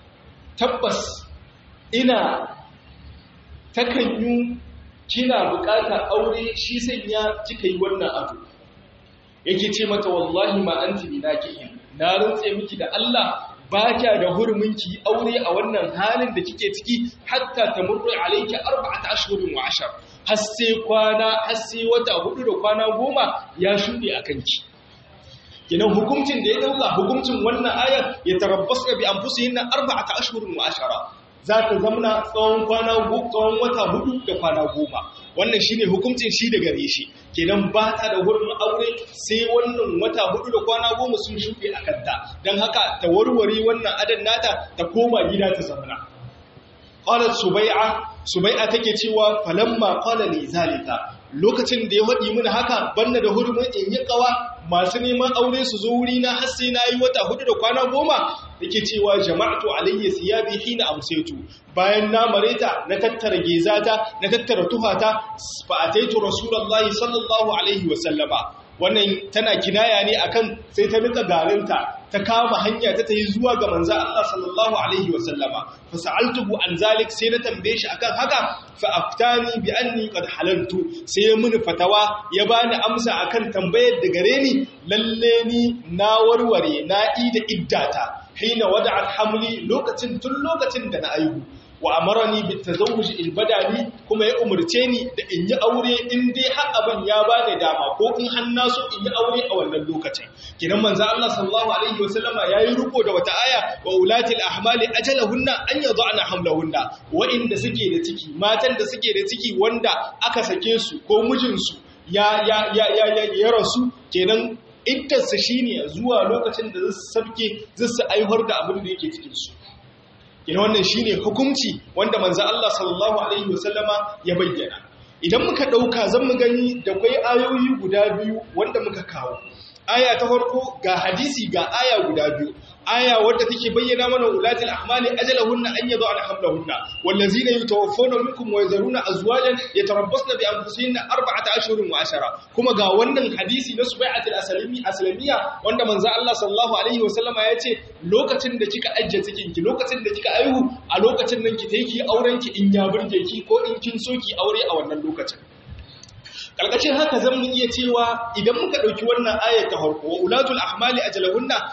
tabbas ina takan yi kina bukatar aure shi sanya kika yi wannan abu yake ce mata wallahi ma anti binakihin na rantse miki da Allah ba kya da hurumin ki aure a wannan halin da kike ciki hatta tamurru alayki arba'ata ashhurin wa ashar har sai kwana har sai wata hudu da kwana goma ya shuɗe akan ki kinan hukuncin da ya dauka hukuncin wannan ayar ya tarabbasa bi anfusihinna arba'ata ashhurin wa ashara za ta zamna tsawon kwana tsawon wata hudu da kwana goma wannan shine hukuncin shi da gare shi kenan ba ta da wurin aure sai wannan wata hudu da kwana goma sun shuɗe a kanta don haka ta warware wannan adan nata ta koma gida ta zamna qalat subai'a subai'a take cewa falamma qala li zalika lokacin da ya faɗi mini haka banna da hurumin in yi kawa masu neman aure su zo wuri na har sai na yi wata hudu da kwana goma yake cewa jama'atu alayya siyabi hina amsaytu bayan na mareta na tattara gezata na tattara tuhata fa ataitu rasulullahi sallallahu alaihi wa sallama wannan tana kinaya ne akan sai ta nika garinta ta kama hanya ta tayi zuwa ga manzo Allah sallallahu alaihi wa sallama fa sa'altuhu an zalik sai na tambaye shi akan haka fa aftani bi anni qad halaltu sai ya muni fatawa ya bani amsa akan tambayar da gare ni lalle ni na warware na ida iddata hina wada'at hamli lokacin tun lokacin da na aihu wa amarani bit tazawuj il badani kuma ya umurce ni da in yi aure in dai har abin ya bani dama ko in har na so in yi aure a wannan lokacin kinan manzo Allah sallallahu alaihi wasallama yayi riko da wata aya wa ulatil ahmali ajalahunna an yad'ana hamlahunna wa inda suke da ciki matan da suke da ciki wanda aka sake su ko mijinsu ya ya ya ya ya rasu kenan iddarsa shine zuwa lokacin da zasu sabke zasu aiwar da abin da yake cikin su ina wannan shine hukunci wanda manzo Allah sallallahu alaihi wasallama ya bayyana idan muka dauka zan mu gani da kai ayoyi guda biyu wanda muka kawo aya ta farko ga hadisi ga aya guda biyu aya wadda take bayyana mana ulatul ahmali ajalahunna an yad'ana hamlahunna wallazina yatawaffawna minkum wa yazaruna azwajan yatarabbasna bi anfusihinna arba'ata ashhurin wa ashara kuma ga wannan hadisi na subai'atul aslami aslamiya wanda manzo Allah sallallahu alaihi wa sallama yace lokacin da kika ajje cikin ki lokacin da kika aihu a lokacin nan ki tayi ki auren ki in ya burge ki ko in kin so ki aure a wannan lokacin Ƙarƙashin haka zan iya cewa idan muka ɗauki wannan ayar ta harko wa ulatul ahmali ajalahunna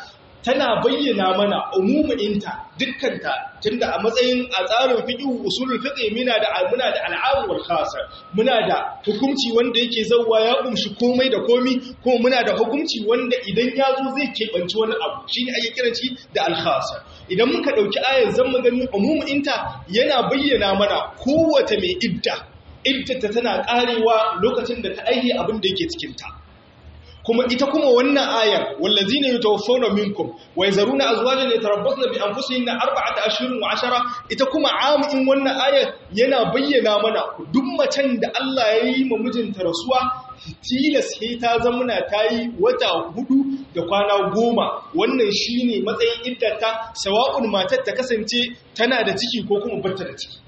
tana bayyana mana umuminta dukkanta tunda a matsayin a tsarin fiqh usulul fiqh muna da muna da al'am wal khas muna da hukunci wanda yake zawwa ya kumshi komai da komi kuma muna da hukunci wanda idan ya zo zai kebanci wani abu shine ake kiran shi da al khas idan muka dauki ayar zan mu gani umuminta yana bayyana mana kowace mai idda iddata tana karewa lokacin da ta aihe abin da yake cikin ta kuma ita kuma wannan ayar wallazina yatawaffawna minkum wa yazaruna azwajan yatarabbasna bi anfusihinna arba'ata ashhurin wa ashara ita kuma amin wannan ayar yana bayyana mana duk macen da Allah ya yi ma mijinta rasuwa tilas sai ta zamana ta yi wata hudu da kwana goma wannan shine matsayin iddata sawa'un matar ta kasance tana da ciki ko kuma barta da ciki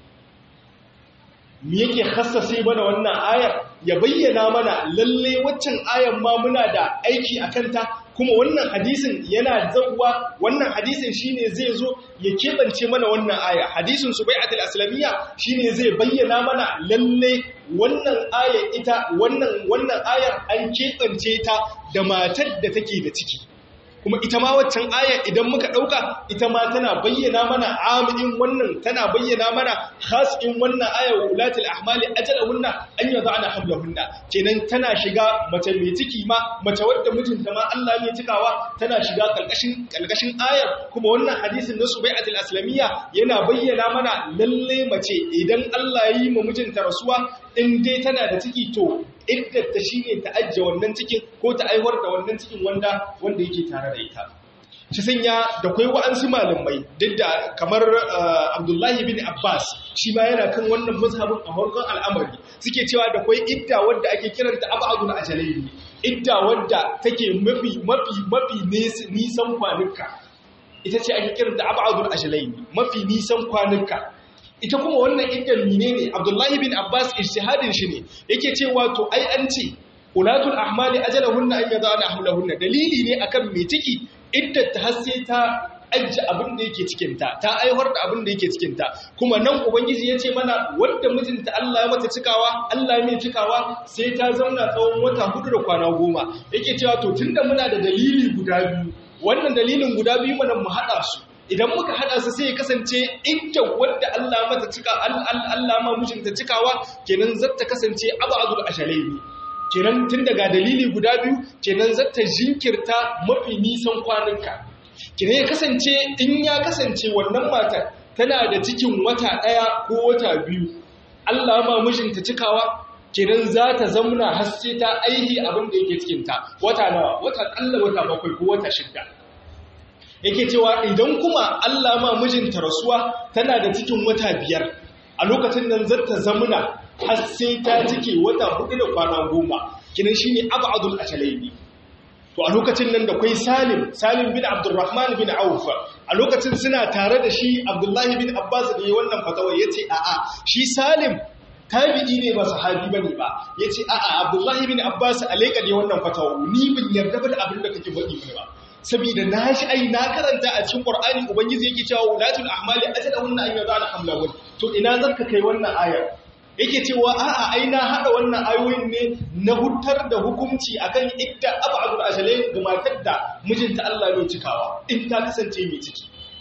me yake hassase mana wannan ayar ya bayyana mana lalle waccan ayar ma muna da aiki a kanta kuma wannan hadisin yana zauwa wannan hadisin shine zai zo ya keɓance mana wannan aya hadisin subai'atul aslamiyya shine zai bayyana mana lalle wannan ayar ita wannan wannan ayar an keɓance ta da matar da take da ciki kuma ita ma waccan aya idan muka ɗauka ita ma tana bayyana mana amin wannan tana bayyana mana khas'in wannan aya wa ulatul ahmali ajalahunna an yada'na hamlahunna kenan tana shiga mace mai ciki ma mace wadda mijinta ma Allah ne cikawa tana shiga kalkashin kalkashin ayar kuma wannan hadisin na Subai'atul Aslamiyya yana bayyana mana lalle mace idan Allah ya yi ma mijinta rasuwa in dai tana da ciki to iddata shine ta ajje wannan cikin ko ta aiwar da wannan cikin wanda wanda yake tare da ita shi sanya da kai wa'ansu malamai duk da kamar Abdullahi bin Abbas shi ma yana kan wannan mazhabin a farkon al'amari suke cewa da kai idda wadda ake kiranta abadul ajalaini idda wadda take mafi mafi mafi nisan kwanuka ita ce ake kiranta abadul ajalaini mafi nisan kwanuka ita kuma wannan iddan mine ne abdullahi bin abbas ijtihadin shi ne yake cewa to ai an ce ulatul ahmali ajalahunna an yadana hamlahunna dalili ne akan me ciki iddat ta hasse ta ajja abin da yake cikin ta ta aiwar da abin da yake cikin ta kuma nan ubangiji ya ce mana wanda mijinta Allah ya mata cikawa Allah mai cikawa sai ta zauna tsawon wata hudu da kwana goma yake cewa to tunda muna da dalili guda biyu wannan dalilin guda biyu mana mu hada su idan muka hada su sai ya kasance inda wadda Allah mata cika Allah ma mijinta cikawa kenan zata kasance abadul ashalaini kenan tun daga dalili guda biyu kenan zata jinkirta mafi nisan kwanuka kenan ya kasance in ya kasance wannan matar tana da cikin wata daya ko wata biyu Allah ma mijinta cikawa kenan za ta zamna har sai ta aihi abin da yake cikin ta wata nawa wata kalla wata bakwai ko wata shidda yake cewa idan kuma Allah ma mijinta rasuwa tana da cikin wata biyar a lokacin nan zata zamuna har sai ta cike wata hudu da kwana goma kinan shine abadul ashalaini to a lokacin nan da kai Salim Salim bin Abdurrahman bin Auf a lokacin suna tare da shi Abdullahi bin Abbas da wannan fatawa yace a'a shi Salim tabi'i ne ba sahabi bane ba yace a'a Abdullahi bin Abbas alaika ne wannan fatawa ni bin yarda ba da abin da kake faɗi ba saboda na shi ai na karanta a cikin Qur'ani ubangiji yake cewa ulatul ahmali ajalahunna an yadana hamlahun to ina zaka kai wannan ayar yake cewa a'a ai na hada wannan ayoyin ne na hutar da hukunci akan idda abadul ajalain ga matar da mijinta Allah ne cikawa in ta kasance mai ciki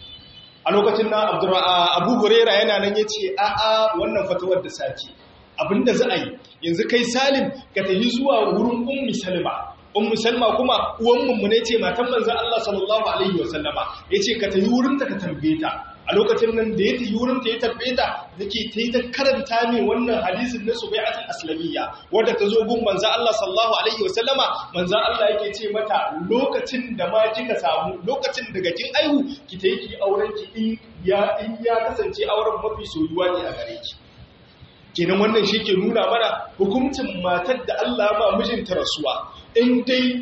a lokacin na Abu Huraira yana nan yace a'a wannan fatawar da sake abinda za a yi yanzu kai Salim ka tafi zuwa wurin Ummi Salma ummu salma kuma uwan mummune ce matan manzon Allah sallallahu alaihi wasallama yace ka tayi wurin ta ka tambaye ta a lokacin nan da ya tayi wurin ta ya tambaye ta dake tayi ta karanta ne wannan hadisin na subai'atul aslamiyya wanda ta zo gun manzon Allah sallallahu alaihi wasallama manzon Allah yake ce mata lokacin da ma kika samu lokacin daga kin aihu ki tayi ki auren ki in ya in ya kasance auren mafi soyuwa ne a gare ki kenan wannan shi ke nuna mana hukuncin matar da Allah ma mijinta rasuwa in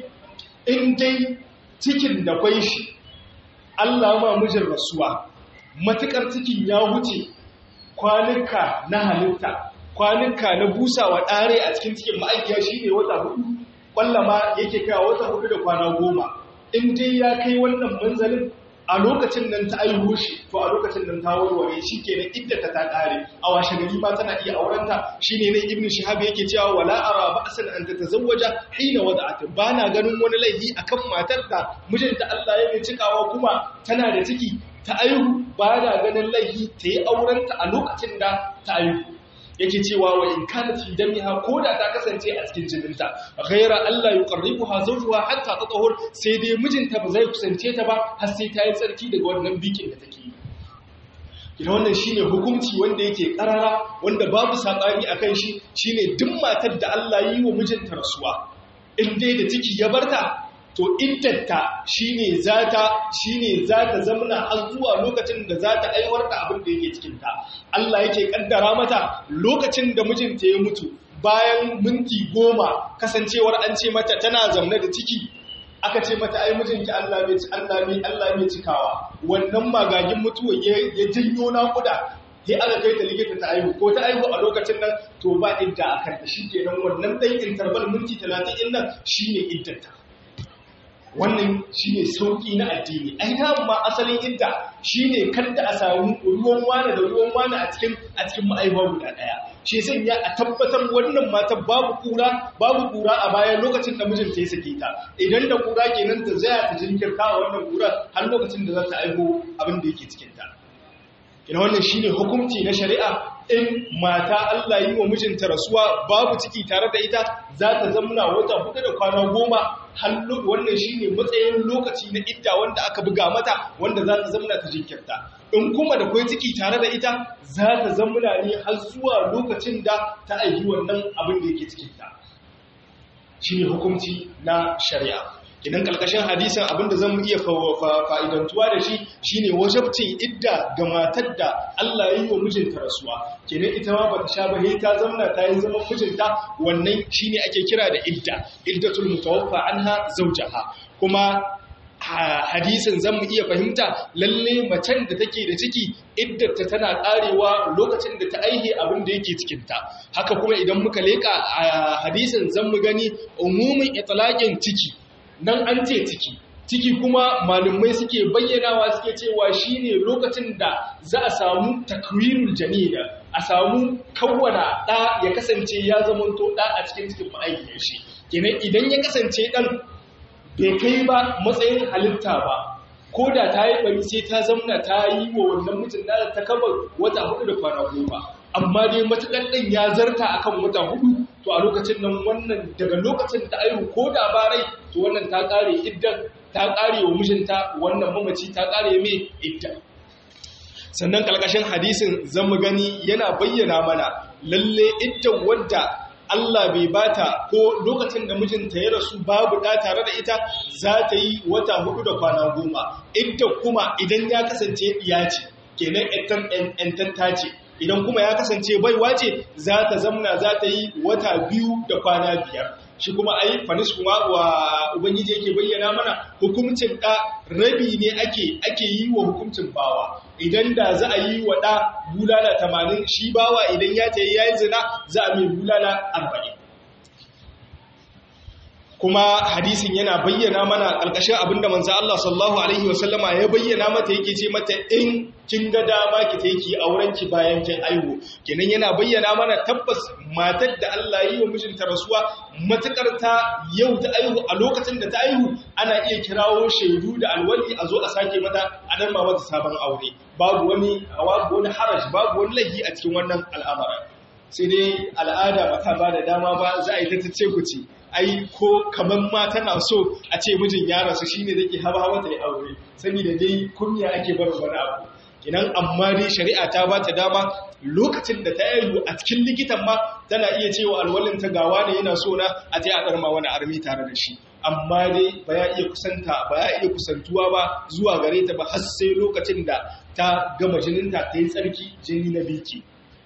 dai cikin da kwai shi Allah ma mijin rasuwa matukar cikin ya wuce kwanuka na halitta kwanuka na busawa ɗare a cikin cikin ma'aikiya shi ne wata hudu kwallama yake kawo wata hudu da kwana goma in dai ya kai wannan manzalin a lokacin nan ta aiho shi to a lokacin nan ta warware shi kenan iddata ta kare a washe gari ma tana iya aurenta shine ne ibnu shihab yake cewa wala ara ba'san an tatazawwaja hina wada'at bana ganin wani laifi akan matar da mijinta Allah ya mai cikawa kuma tana da ciki ta aihu bana ganin laifi ta yi aurenta a lokacin da ta aihu yake cewa wa in kanat fi damiha koda ta kasance a cikin jininta ghaira Allah yuqarribuha zawjuha hatta tatahur sai dai mijinta ba zai kusance ta ba har sai ta yi tsarki daga wannan bikin da take yi kina wannan shine hukunci wanda yake karara wanda babu sakani akan shi shine duk matar da Allah yi wa mijinta rasuwa in dai da ciki ya barta to iddanta shine zata shine zata zamna har zuwa lokacin da zata aiwar da abin da yake cikin ta Allah yake kaddara mata lokacin da mijinta ya mutu bayan minti goma kasancewar an ce mata tana zamna da ciki aka ce mata ai mijinki Allah mai Allah mai Allah mai cikawa wannan magagin mutuwa ya janyo nakuda sai aka kai ta likita ta aihu ko ta aihu a lokacin nan to ba idda akan ta shikenan wannan dan interval minti 30 din nan shine iddanta wannan shine sauki na addini ai ta ma asalin idda shine kada a samu ruwan wani da ruwan wani a cikin a cikin ma'aiwa guda daya shi sai ya a tabbatar wannan matan babu kura babu kura a bayan lokacin da mijinta ya sake ta idan da kura kenan ta zaya ta jinkirta a wannan kura har lokacin da za ta aiho abin da yake cikin ta ina wannan shine hukunci na shari'a in mata Allah yi wa mijinta rasuwa babu ciki tare da ita za ta zamna wata hudu da kwana goma hallu wannan shine matsayin lokaci na idda wanda aka buga mata wanda za ta zamna ta jinkirta in kuma da kwai ciki tare da ita za ta zamna ne har zuwa lokacin da ta aiki wannan abin da yake cikinta shine hukunci na shari'a idan kalkashin hadisin abinda zan iya fa'idantuwa da shi shine wajabcin idda ga matar da Allah ya yi wa mijinta rasuwa kenan ita ma bata sha ba ta zamna ta yi zaman mijinta wannan shine ake kira da idda iddatul mutawaffa anha zawjaha kuma hadisin zan mu iya fahimta lalle macen da take da ciki iddarta tana karewa lokacin da ta aihe abin da yake cikinta haka kuma idan muka leka a hadisin zan mu gani umumin itlaqin ciki nan an ce ciki ciki kuma malumai suke bayyanawa suke cewa shine lokacin da za a samu takwirul janina a samu kawwana ɗa ya kasance ya zamanto ɗa a cikin cikin ma'aikiyar shi kenan idan ya kasance ɗan bai kai ba matsayin halitta ba ko da ta yi bari sai ta zamna ta yi wa wannan mutum da ta kaba wata hudu da kwana goma amma dai matuƙar ɗan ya zarta akan wata hudu to a lokacin nan wannan daga lokacin ta aihu ko da ba rai to wannan ta ƙare iddan ta ƙare wa mijinta wannan mamaci ta ƙare mai idda sannan ƙarƙashin hadisin zan mu gani yana bayyana mana lalle iddan wadda Allah bai bata ko lokacin da mijinta ya rasu babu ɗa tare da ita za ta yi wata hudu da kwana goma idda kuma idan ya kasance ya ce kenan ‘yantan ce idan kuma ya kasance baiwa ce za ta zamna za ta yi wata biyu da kwana biyar shi kuma ai fanis kuma wa ubangiji yake bayyana mana hukuncin ɗa rabi ne ake ake yi wa hukuncin bawa idan da za a yi wa ɗa bulala tamanin shi bawa idan ya ta yi ya yi zina za a mai bulala arba'in kuma hadisin yana bayyana mana ƙarƙashin abinda manzo Allah sallallahu alaihi wasallama ya bayyana mata yake ce mata in kin ga dama ki ta yi auren ki bayan kin aihu kenan yana bayyana mana tabbas matar da Allah yi wa mijinta rasuwa matukar ta yau ta aihu a lokacin da ta aihu ana iya kirawo shaidu da alwali a zo a sake mata a dan mata sabon aure babu wani babu wani haraj babu wani lahi a cikin wannan al'amara sai dai al'ada ba ta ba da dama ba za a yi ta tace ku ce ai ko kaman ma tana so a ce mijin ya rasu shine zake hawa hawa ta yi aure saboda dai kunya ake bar wani abu kinan amma dai shari'a ta ba ta dama lokacin da ta yi a cikin likitan ma tana iya cewa alwalin ta gawa ne yana so na a je a darma wani armi tare da shi amma dai ba ya iya kusanta ba ya iya kusantuwa ba zuwa gare ta ba har sai lokacin da ta gama jininta ta yi tsarki jini na biki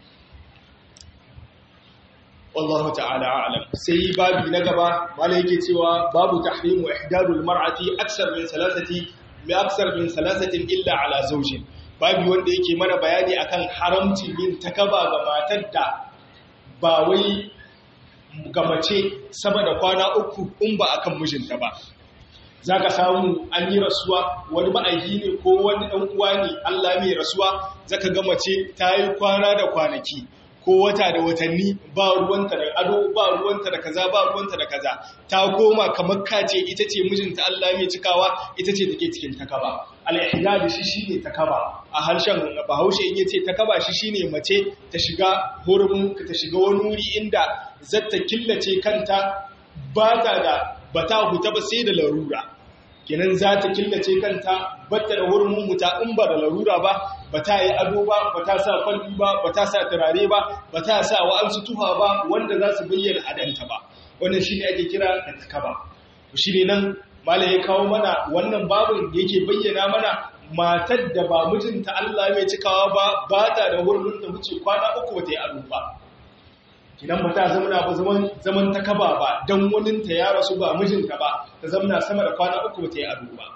wallahu ta'ala a'lam sai babi na gaba mala yake cewa babu tahrimu ihdadul mar'ati aksar min salasati bi aksar min salasatin illa ala zawjin babi wanda yake mana bayani akan haramcin yin takaba ga matar da ba wai ga mace sama da kwana uku in ba akan mijinta ba za ka samu an yi rasuwa wani ma'aiki ne ko wani ɗan uwa ne Allah mai rasuwa zaka ga mace ta yi kwana da kwanaki ko wata da watanni ba ruwanta da ado ba ruwanta da kaza ba ruwanta da kaza ta koma kamar kace ita ce mijinta Allah mai cikawa ita ce take cikin takaba al-ihdad shi shine takaba a harshen Bahaushe in yace takaba shi shine mace ta shiga hurumin ta shiga wani wuri inda zata killace kanta ba ta da bata huta ba sai da larura kenan za ta killace kanta batta da wurin huta in ba da larura ba ba ta yi ado ba ba ta sa kwalli ba ba ta sa turare ba ba ta sa wa'ansu tuha ba wanda za su bayyana adanta ba wannan shi ne ake kira da takaba shi ne nan malam ya kawo mana wannan babin yake bayyana mana matar da ba mijinta Allah mai cikawa ba ba ta da wurin da wuce kwana uku ba ta yi ado ba kinan ba ta zamana ba zaman ta kaba ba don waninta ya rasu ba mijinta ba ta zamana sama da kwana uku ba ta yi ado ba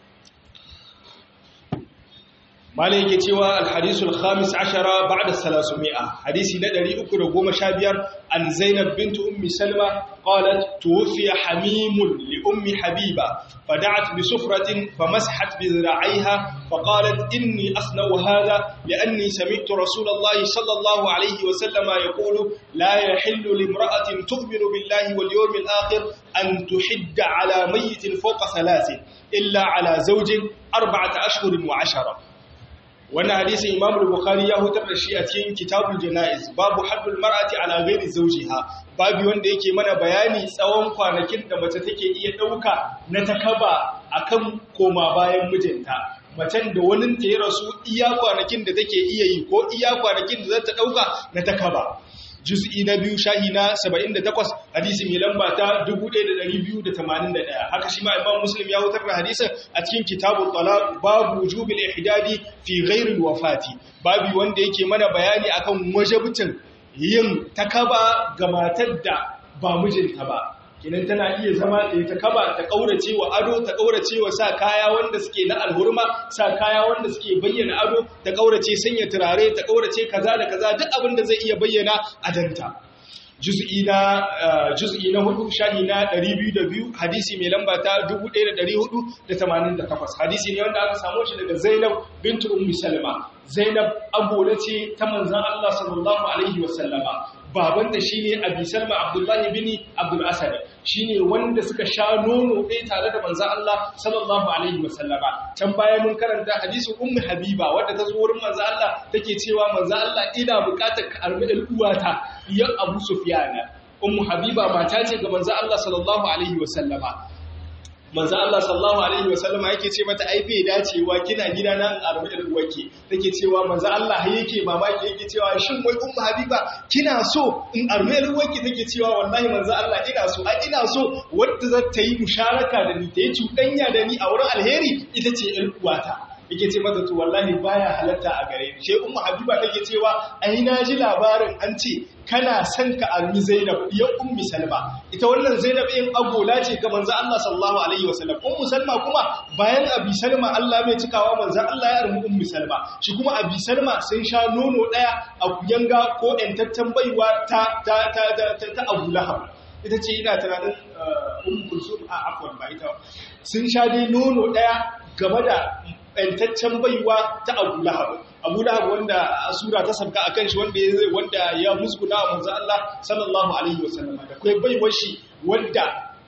malai yake cewa alhadisul khamis ashara ba'da salasumi'a hadisi na 315 an zainab bint ummi salma qalat tuwfiya hamimun li ummi habiba fada'at bi sufratin famashat bi zira'iha faqalat inni asna'u hadha li'anni sami'tu rasulallahi sallallahu alayhi wa sallama yaqulu la yahillu limra'atin tu'minu billahi wal yawmil akhir an tuhidda ala mayyitin fawqa thalathin illa ala zawjin arba'ata ashhurin wa 'ashara wannan hadisin Imam Bukhari ya hutar da shi a cikin Kitabul Janaiz babu haddul mar'ati ala ghairi zawjiha babu wanda yake mana bayani tsawon kwanakin da mace take iya dauka na takaba akan koma bayan mijinta macen da wani ta yi rasu iya kwanakin da take iya yi ko iya kwanakin da za ta dauka na takaba juz'i na biyu shahi na 78 hadisi mai lamba ta 1281 haka shi ma imam muslim ya wutar da hadisin a cikin kitabul talaq babu wujubil ihdadi fi ghairi wafati babu wanda yake mana bayani akan wajibcin yin takaba ga matar da ba mijinta ba kinan tana iya zama da ta kaba ta kaurace wa ado ta kaurace wa sa kaya wanda suke na alhurma sa kaya wanda suke bayyana ado ta kaurace sanya turare ta kaurace kaza da kaza duk abin da zai iya bayyana adanta juz'i na juz'i na hudu shahi na 202 hadisi mai lamba ta 1488 hadisi ne wanda aka samu shi daga Zainab bintu Ummi Salma Zainab agola ce ta manzon Allah sallallahu alaihi wasallama babanta shine Abi Salma Abdullah bin Abdul Asad shine wanda suka sha nono ɗaya tare da manzon Allah sallallahu alaihi wasallama can baya mun karanta hadisin Ummu Habiba wanda ta zo wurin manzon Allah take cewa manzon Allah ina buƙatar ka armi uwata ya Abu Sufyan Ummu Habiba mata ce ga manzon Allah sallallahu alaihi wasallama manzo Allah sallallahu alaihi wasallam yake ce mata ai bai dacewa kina gida nan arbi da uwake take cewa manzo Allah yake mamaki yake cewa shin wai ummu habiba kina so in arbi da uwake take cewa wallahi manzo Allah ina so ai ina so wanda za ta yi musharaka da ni ta yi cuɗanya da ni a wurin alheri ita ce ƴar uwata yake ce mata to wallahi baya halatta a gare ni sai ummu habiba take cewa ai na ji labarin an ce kana son ka armi zainab ya ummi salma ita wannan zainab in agola ce ga manzo Allah sallallahu alaihi wasallam ummu salma kuma bayan abi salma Allah mai cikawa manzo Allah ya armi ummi salma shi kuma abi salma sun sha nono daya a kuyanga ko ɗantattan baiwa ta ta ta ta, ta Abu Lahab ita ce ina tunanin ummu kulsum a afwan ba ita sun sha dai nono daya game da ɓantaccen baiwa ta abu lahab abu lahab wanda a sura ta sabka a kan shi wanda ya musguna wa manzo Allah sallallahu alaihi wasallam da kai baiwar shi wanda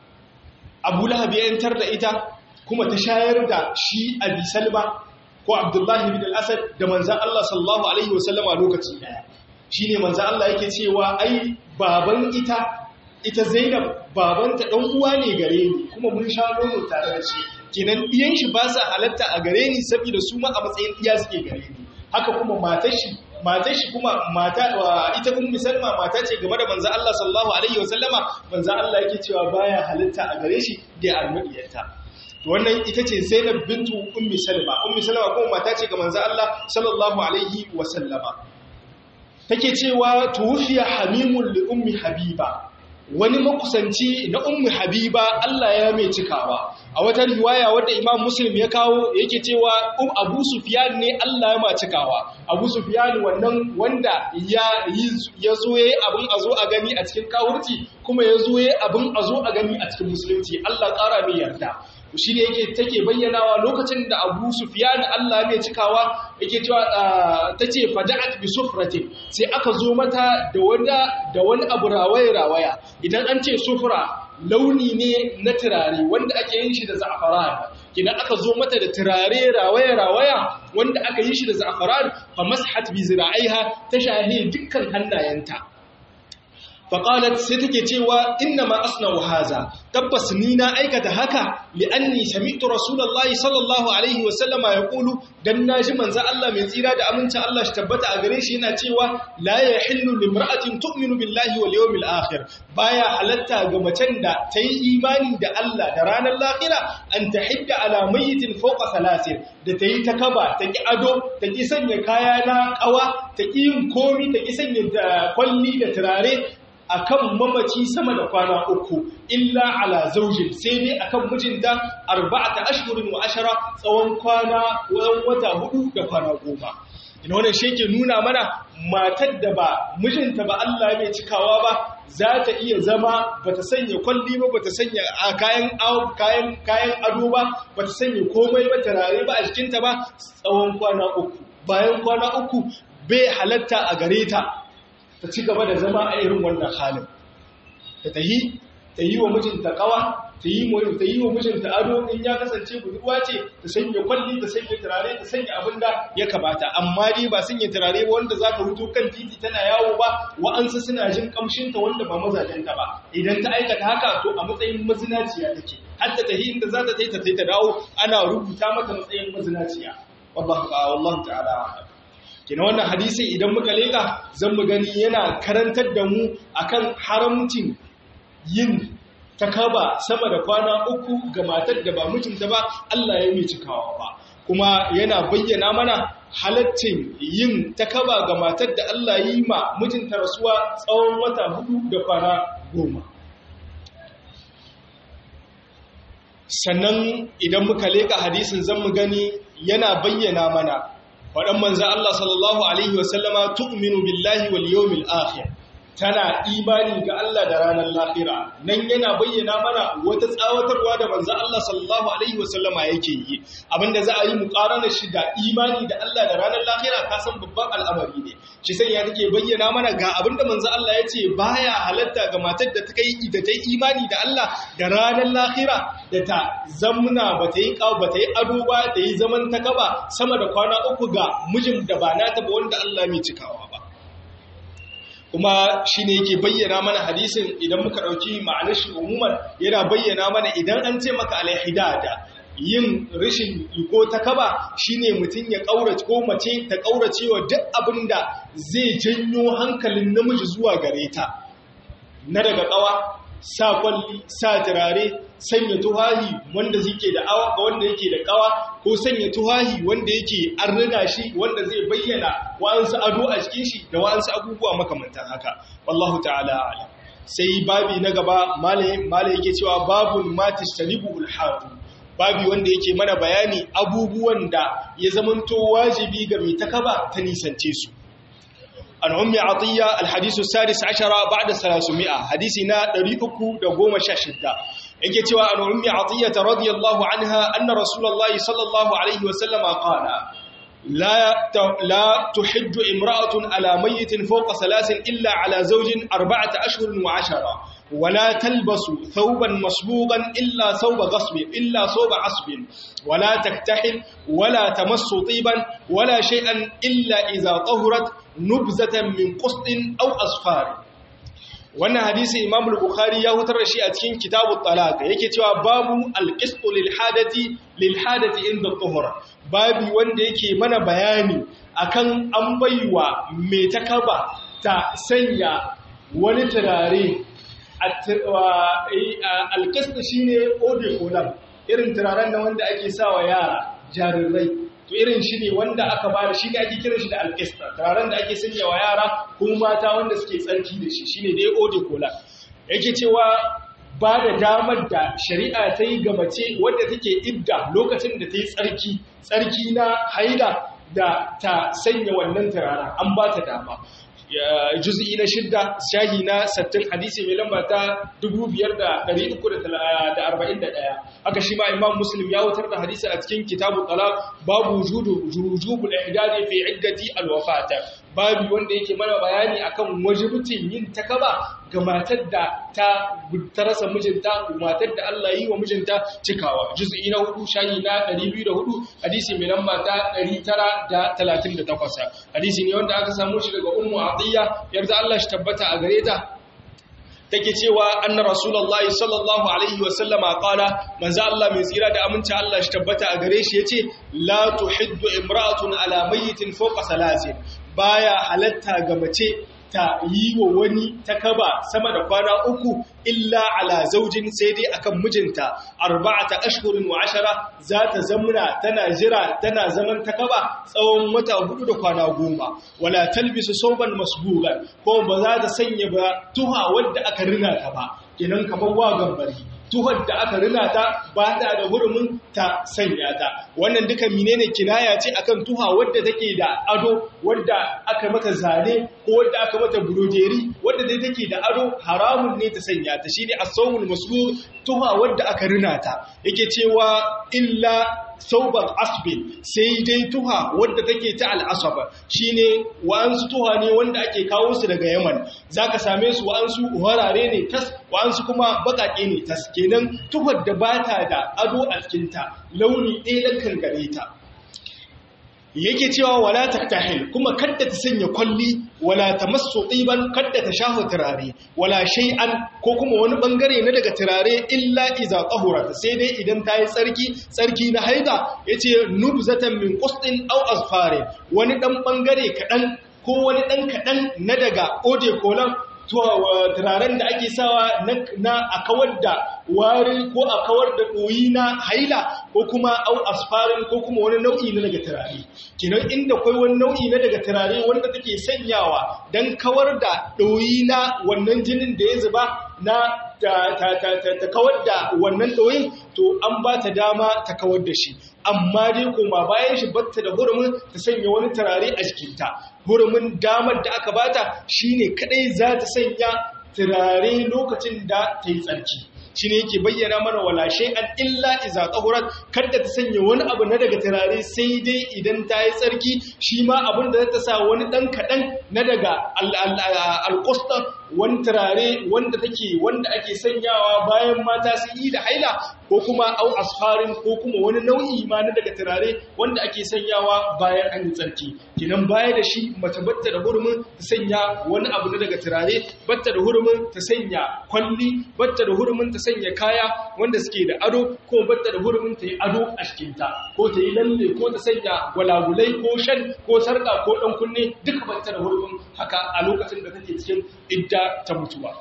abu lahab ya yantar da ita kuma ta shayar da shi abi salma ko abdullahi bin al-asad da manzo Allah sallallahu alaihi wasallam a lokaci daya shine manzo Allah yake cewa ai baban ita ita Zainab babanta dan uwa ne gare ni kuma mun sha nono tare da shi kenan ɗiyan shi ba sa halatta a gare ni saboda su ma a matsayin ɗiya suke gare ni haka kuma matar shi matar shi kuma mata ita ummu salma mata ce game da manzo Allah sallallahu alaihi wasallama manzo Allah yake cewa baya halatta a gare shi da almadiyarta to wannan ita ce Zainab bintu ummi salma ummi salma kuma mata ce ga manzo Allah sallallahu alaihi wasallama take cewa tuwfiya hamimul li ummi habiba wani makusanci na ummu habiba Allah ya mai cikawa a wata riwaya wadda imam muslim ya kawo yake cewa um abu sufyan ne Allah ya ma cikawa abu sufyan wannan wanda ya ya zo yayi abin a zo a gani a cikin kawurci kuma ya zo yayi abin a zo a gani a cikin musulunci Allah ƙara mai yarda shi ne yake take bayyanawa lokacin da Abu Sufyan Allah mai cikawa yake cewa tace fada'at bi sufratin sai aka zo mata da wanda da wani abu rawaya rawaya idan an ce sufra launi ne na turare wanda ake yin shi da za'afaran idan aka zo mata da turare rawaya rawaya wanda aka yi shi da za'afaran fa mashat bi zira'iha ta shahi dukkan hannayenta faƙalat sai take cewa inna ma asna'u haza tabbas ni na aikata haka li'anni sami'tu rasulullahi sallallahu alaihi wa sallama yaqulu dan naji manzo Allah mai tsira da amincin Allah shi tabbata a gare shi yana cewa la yahillu limra'atin tu'minu billahi wal yawmil akhir baya halatta ga macen da ta yi imani da Allah da ranar lahira an tahidda ala mayyitin fawqa salasin da ta yi ta kaba ta ki ado ta ki sanya kaya na kawa ta ki yin komi ta ki sanya kwalli da turare akan mamaci sama da kwana uku illa ala zaujin sai dai akan mijinta arba'ata ashhurin wa ashara tsawon kwana tsawon wata hudu da kwana goma ina wannan shi ke nuna mana matar da ba mijinta ba Allah bai cikawa ba za ta iya zama bata sanya kwalli ba bata sanya kayan kayan kayan ado ba bata sanya komai ba tarare ba a jikinta ba tsawon kwana uku bayan kwana uku bai halatta a gare ta ta ci gaba da zama a irin wannan halin ta tahi ta yi wa mijinta kawa ta yi ta yi wa mijinta ado in ya kasance budurwa ce ta sanya kwalli ta sanya turare ta sanya abin da ya kamata amma dai ba sanya turare ba wanda za ka hutu kan titi tana yawo ba wa'ansu suna jin kamshinta wanda ba mazajenta ba idan ta aikata haka to a matsayin mazinaciya take har ta tahi inda za ta tai ta tai ta dawo ana rubuta mata matsayin mazinaciya wallahu wallahu ta'ala kina wannan hadisi idan muka leka zan mu gani yana karantar da mu akan haramcin yin takaba sama da kwana uku ga matar da ba mijinta ba Allah ya mai cikawa ba kuma yana bayyana mana halaccin yin takaba ga matar da Allah yi ma mijinta rasuwa tsawon wata hudu da kwana goma sannan idan muka leka hadisin zan mu gani yana bayyana mana faɗan manza Allah sallallahu Alaihi wasallama tu'minu billahi wal yawmil akhir tana imani ga Allah da ranar lahira nan yana bayyana mana wata tsawatarwa da manza Allah sallallahu Alaihi wasallama yake yi abinda za a yi muƙaranar shi da imani da Allah da ranar lahira ka san babban al'amari ne shi sai ya take bayyana mana ga abinda manza Allah ya ce baya halatta ga matar da ta kai da ta yi imani da Allah da ranar lahira da ta zamna ba ta yi ba ta yi ado ba ta yi zaman ta kaba sama da kwana uku ga mijin da ba nata ba wanda Allah mai cikawa ba kuma shi ne yake bayyana mana hadisin idan muka ɗauki ma'anar shi umuman yana bayyana mana idan an ce maka alhidada yin rashin iko ta kaba shine mutum ya ƙaurace ko mace ta ƙaurace wa duk abin da zai janyo hankalin namiji zuwa gare ta na daga ƙawa sa kwalli sa turare sanya tuhahi wanda suke da awa ga wanda yake da kawa ko sanya tuhahi wanda yake an riga shi wanda zai bayyana wa'ansu ado a cikin shi da wa'ansu abubuwa makamantan haka wallahu ta'ala alam sai babi na gaba malai yake cewa babun matis talibul hadu babi wanda yake mana bayani abubuwan da ya zamanto wajibi ga mai takaba ta nisance su an ummi atiya alhadisu sadis ashara ba'da 300 hadisi na 316 yake cewa an ummi atiya radiyallahu anha anna rasulullahi sallallahu alaihi wa sallam qala لا لا تحج امرأة على ميت فوق ثلاث إلا على زوج أربعة أشهر وعشرة ولا تلبس ثوبا مصبوغا إلا ثوب غصب إلا ثوب عصب ولا تكتحل ولا تمس طيبا ولا شيئا إلا إذا طهرت نبذة من قسط أو أصفار wannan hadisi Imam al-Bukhari ya hutar da shi a cikin Kitabut Talaq yake cewa babu al-qisṭu lil hadati lil hadati inda tuhur babi wanda yake mana bayani akan an baiwa mai takaba ta sanya wani turare al-qisṭu shine eau de cologne irin turaren da wanda ake sawa yara jarirai to irin shi ne wanda aka ba da shi ne ake kiran shi da alkista turaren da ake sanya wa yara ko mata wanda suke tsarki da shi shine dai ode kola yake cewa ba da damar da shari'a ta yi ga mace wadda take idda lokacin da ta yi tsarki tsarki na haida da ta sanya wannan turaren an ba ta dama juz'i na shidda shahi na sattin hadisi mai lamba ta 5341 haka shi ma imam muslim ya wutar da hadisi a cikin kitabu talaq babu wujudu wujubul ihdadi fi iddati alwafata babu wanda yake mana bayani akan wajibcin yin takaba ga matar da ta ta rasa mijinta matar da Allah yi wa mijinta cikawa juz'i na hudu shahi na 204 hadisi mai lamba ta 938 hadisi ne wanda aka samu shi daga ummu atiya yarda Allah shi tabbata a gare ta take cewa anna rasulullahi sallallahu alaihi wa sallama qala manzo Allah mai tsira da aminci Allah shi tabbata a gare shi yace la tuhiddu imra'atun ala mayyitin fawqa salasin baya halatta ga mace ta yi wa wani takaba sama da kwana uku illa ala zaujin sai dai akan mijinta arba'ata ashhurin wa ashara za ta zamuna tana jira tana zaman takaba tsawon wata hudu da kwana goma wala talbisu sauban masbugan ko ba za ta sanya ba tuha wadda aka rina ta ba kenan kamar wa gambari tuhar da aka rina ta ba ta da hurumin ta sanya ta wannan duka menene kinaya ce akan tuha wadda take da ado wadda aka mata zane ko wadda aka mata burojeri wadda dai take da ado haramun ne ta sanya ta shine as-sawmul masbur tuha wadda aka rina ta yake cewa illa sauban asbin sai dai tuha wadda take ta al'asaba shine wa'ansu tuha ne wanda ake kawo su daga yaman zaka same su wa'ansu warare ne tas wa'ansu kuma bakake ne tas kenan tuhar da bata da ado a cikinta launi ɗaya kan gare ta yake cewa wala taktahil kuma kadda ta sanya kwalli wala tamassu tsiban kadda ta shafa turare wala shay'an ko kuma wani bangare na daga turare illa iza qahurat sai dai idan ta yi tsarki tsarki na haida yace nubzatan min qustin aw azfarin wani dan bangare kadan ko wani dan kadan na daga ode kolan turaren da ake sawa na a kawar da wari ko a kawar da ɗoyi na haila ko kuma au asfarin ko kuma wani nau'i na daga turare kinan inda kwai wani nau'i na daga turare wanda take sanyawa don kawar da ɗoyi na wannan jinin da ya zuba na ta kawar da wannan ɗoyin to an ba ta dama ta kawar da shi amma dai kuma bayan shi batta da hurumin ta sanya wani turare a jikinta hurumin damar da aka bata shine kadai za ta sanya turare lokacin da ta yi tsarki shi ne yake bayyana mana wala shay'an illa iza tahurat kada ta sanya wani abu na daga turare sai dai idan ta yi tsarki shi ma abin da ta sa wani dan kadan na daga alqusta wani turare wanda take wanda ake sanyawa bayan mata su yi da haila ko kuma au asfarin ko kuma wani nau'i ma na daga turare wanda ake sanyawa bayan an yi tsarki kinan baya da shi mace batta da hurumin ta sanya wani abu na daga turare batta da hurumin ta sanya kwalli batta da hurumin ta sanya kaya wanda suke da ado ko batta da hurumin ta yi ado a cikinta ko ta yi lalle ko ta sanya gwalagulai ko shan ko sarka ko dan kunne duka batta da hurumin haka a lokacin da take cikin idda ta mutuwa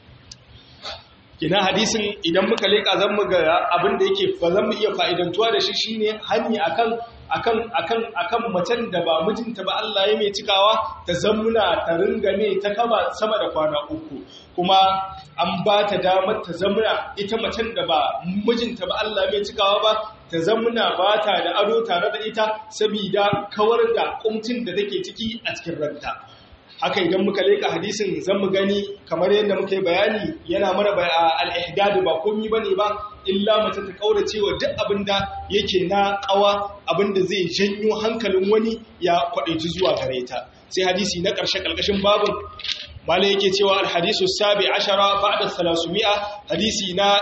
kina hadisin idan muka leka zan mu ga abin da yake fa zan mu iya fa'idantuwa da shi shine hani akan akan akan akan macen da ba mijinta ba Allah ya mai cikawa ta zammuna ta ringa ne ta kama sama da kwana uku kuma an ba ta damar ta zammuna ita macen da ba mijinta ba Allah mai cikawa ba ta zammuna ba ta da ado tare da ita saboda kawar da kumcin da take ciki a cikin ranta haka idan muka leka hadisin zan mu gani kamar yadda muka yi bayani yana mana al-ihdad ba komai bane ba illa mace ta kaurace wa duk abinda yake na kawa abinda zai janyo hankalin wani ya kwadaici zuwa gare ta sai hadisi na karshe kalkashin babun mala yake cewa alhadisu sabi ashara ba'da salasumi'a hadisi na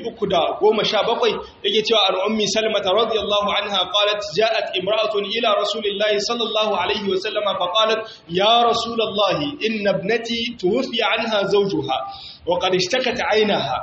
317 yake cewa an ummi salmata radiyallahu anha qalat ja'at imra'atun ila rasulillahi sallallahu alaihi wa sallama fa qalat ya rasulallahi inna ibnati tuwfiya anha zawjuha wa qad ishtakat 'aynaha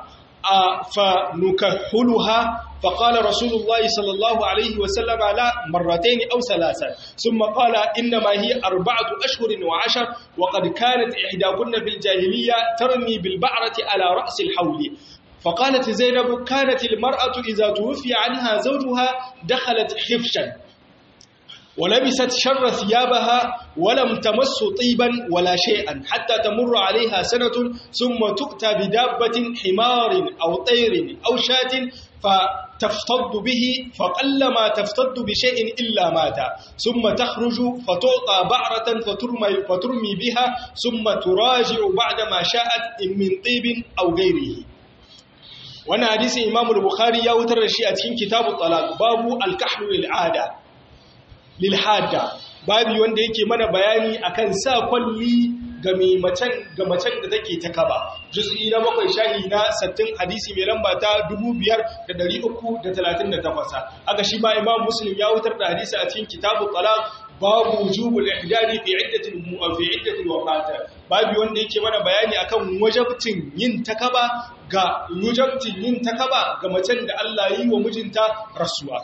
فنكحلها فقال رسول الله صلى الله عليه وسلم لا مرتين أو ثلاثا ثم قال إنما هي أربعة أشهر وعشر وقد كانت إحداكن في الجاهلية ترمي بالبعرة على رأس الحول فقالت زينب كانت المرأة إذا توفي عنها زوجها دخلت حفشا ولبست شر ثيابها ولم تمس طيبا ولا شيئا حتى تمر عليها سنة ثم تؤتى بدابة حمار أو طير أو شاة تفتض به فقلما تفتض بشيء إلا مات ثم تخرج فتعطى بعرة فترمي, فترمي بها ثم تراجع بعدما شاءت من طيب أو غيره وانا حديث إمام البخاري يوتر الشيء أتكين كتاب الطلاق باب الكحل للعادة للحادة babi wanda yake mana bayani akan sa kwalli ga macen ga macen da take ta kaba juz'i na bakwai shahi na 60 hadisi mai lamba ta 5338 haka shi ba imam muslim ya wutar da hadisi a cikin kitabu talaq babu wujubul ihdadi fi iddatil fi iddatil wafat babu wanda yake mana bayani akan wajabtin yin takaba ga wajabtin yin takaba ga macen da Allah yi wa mijinta rasuwa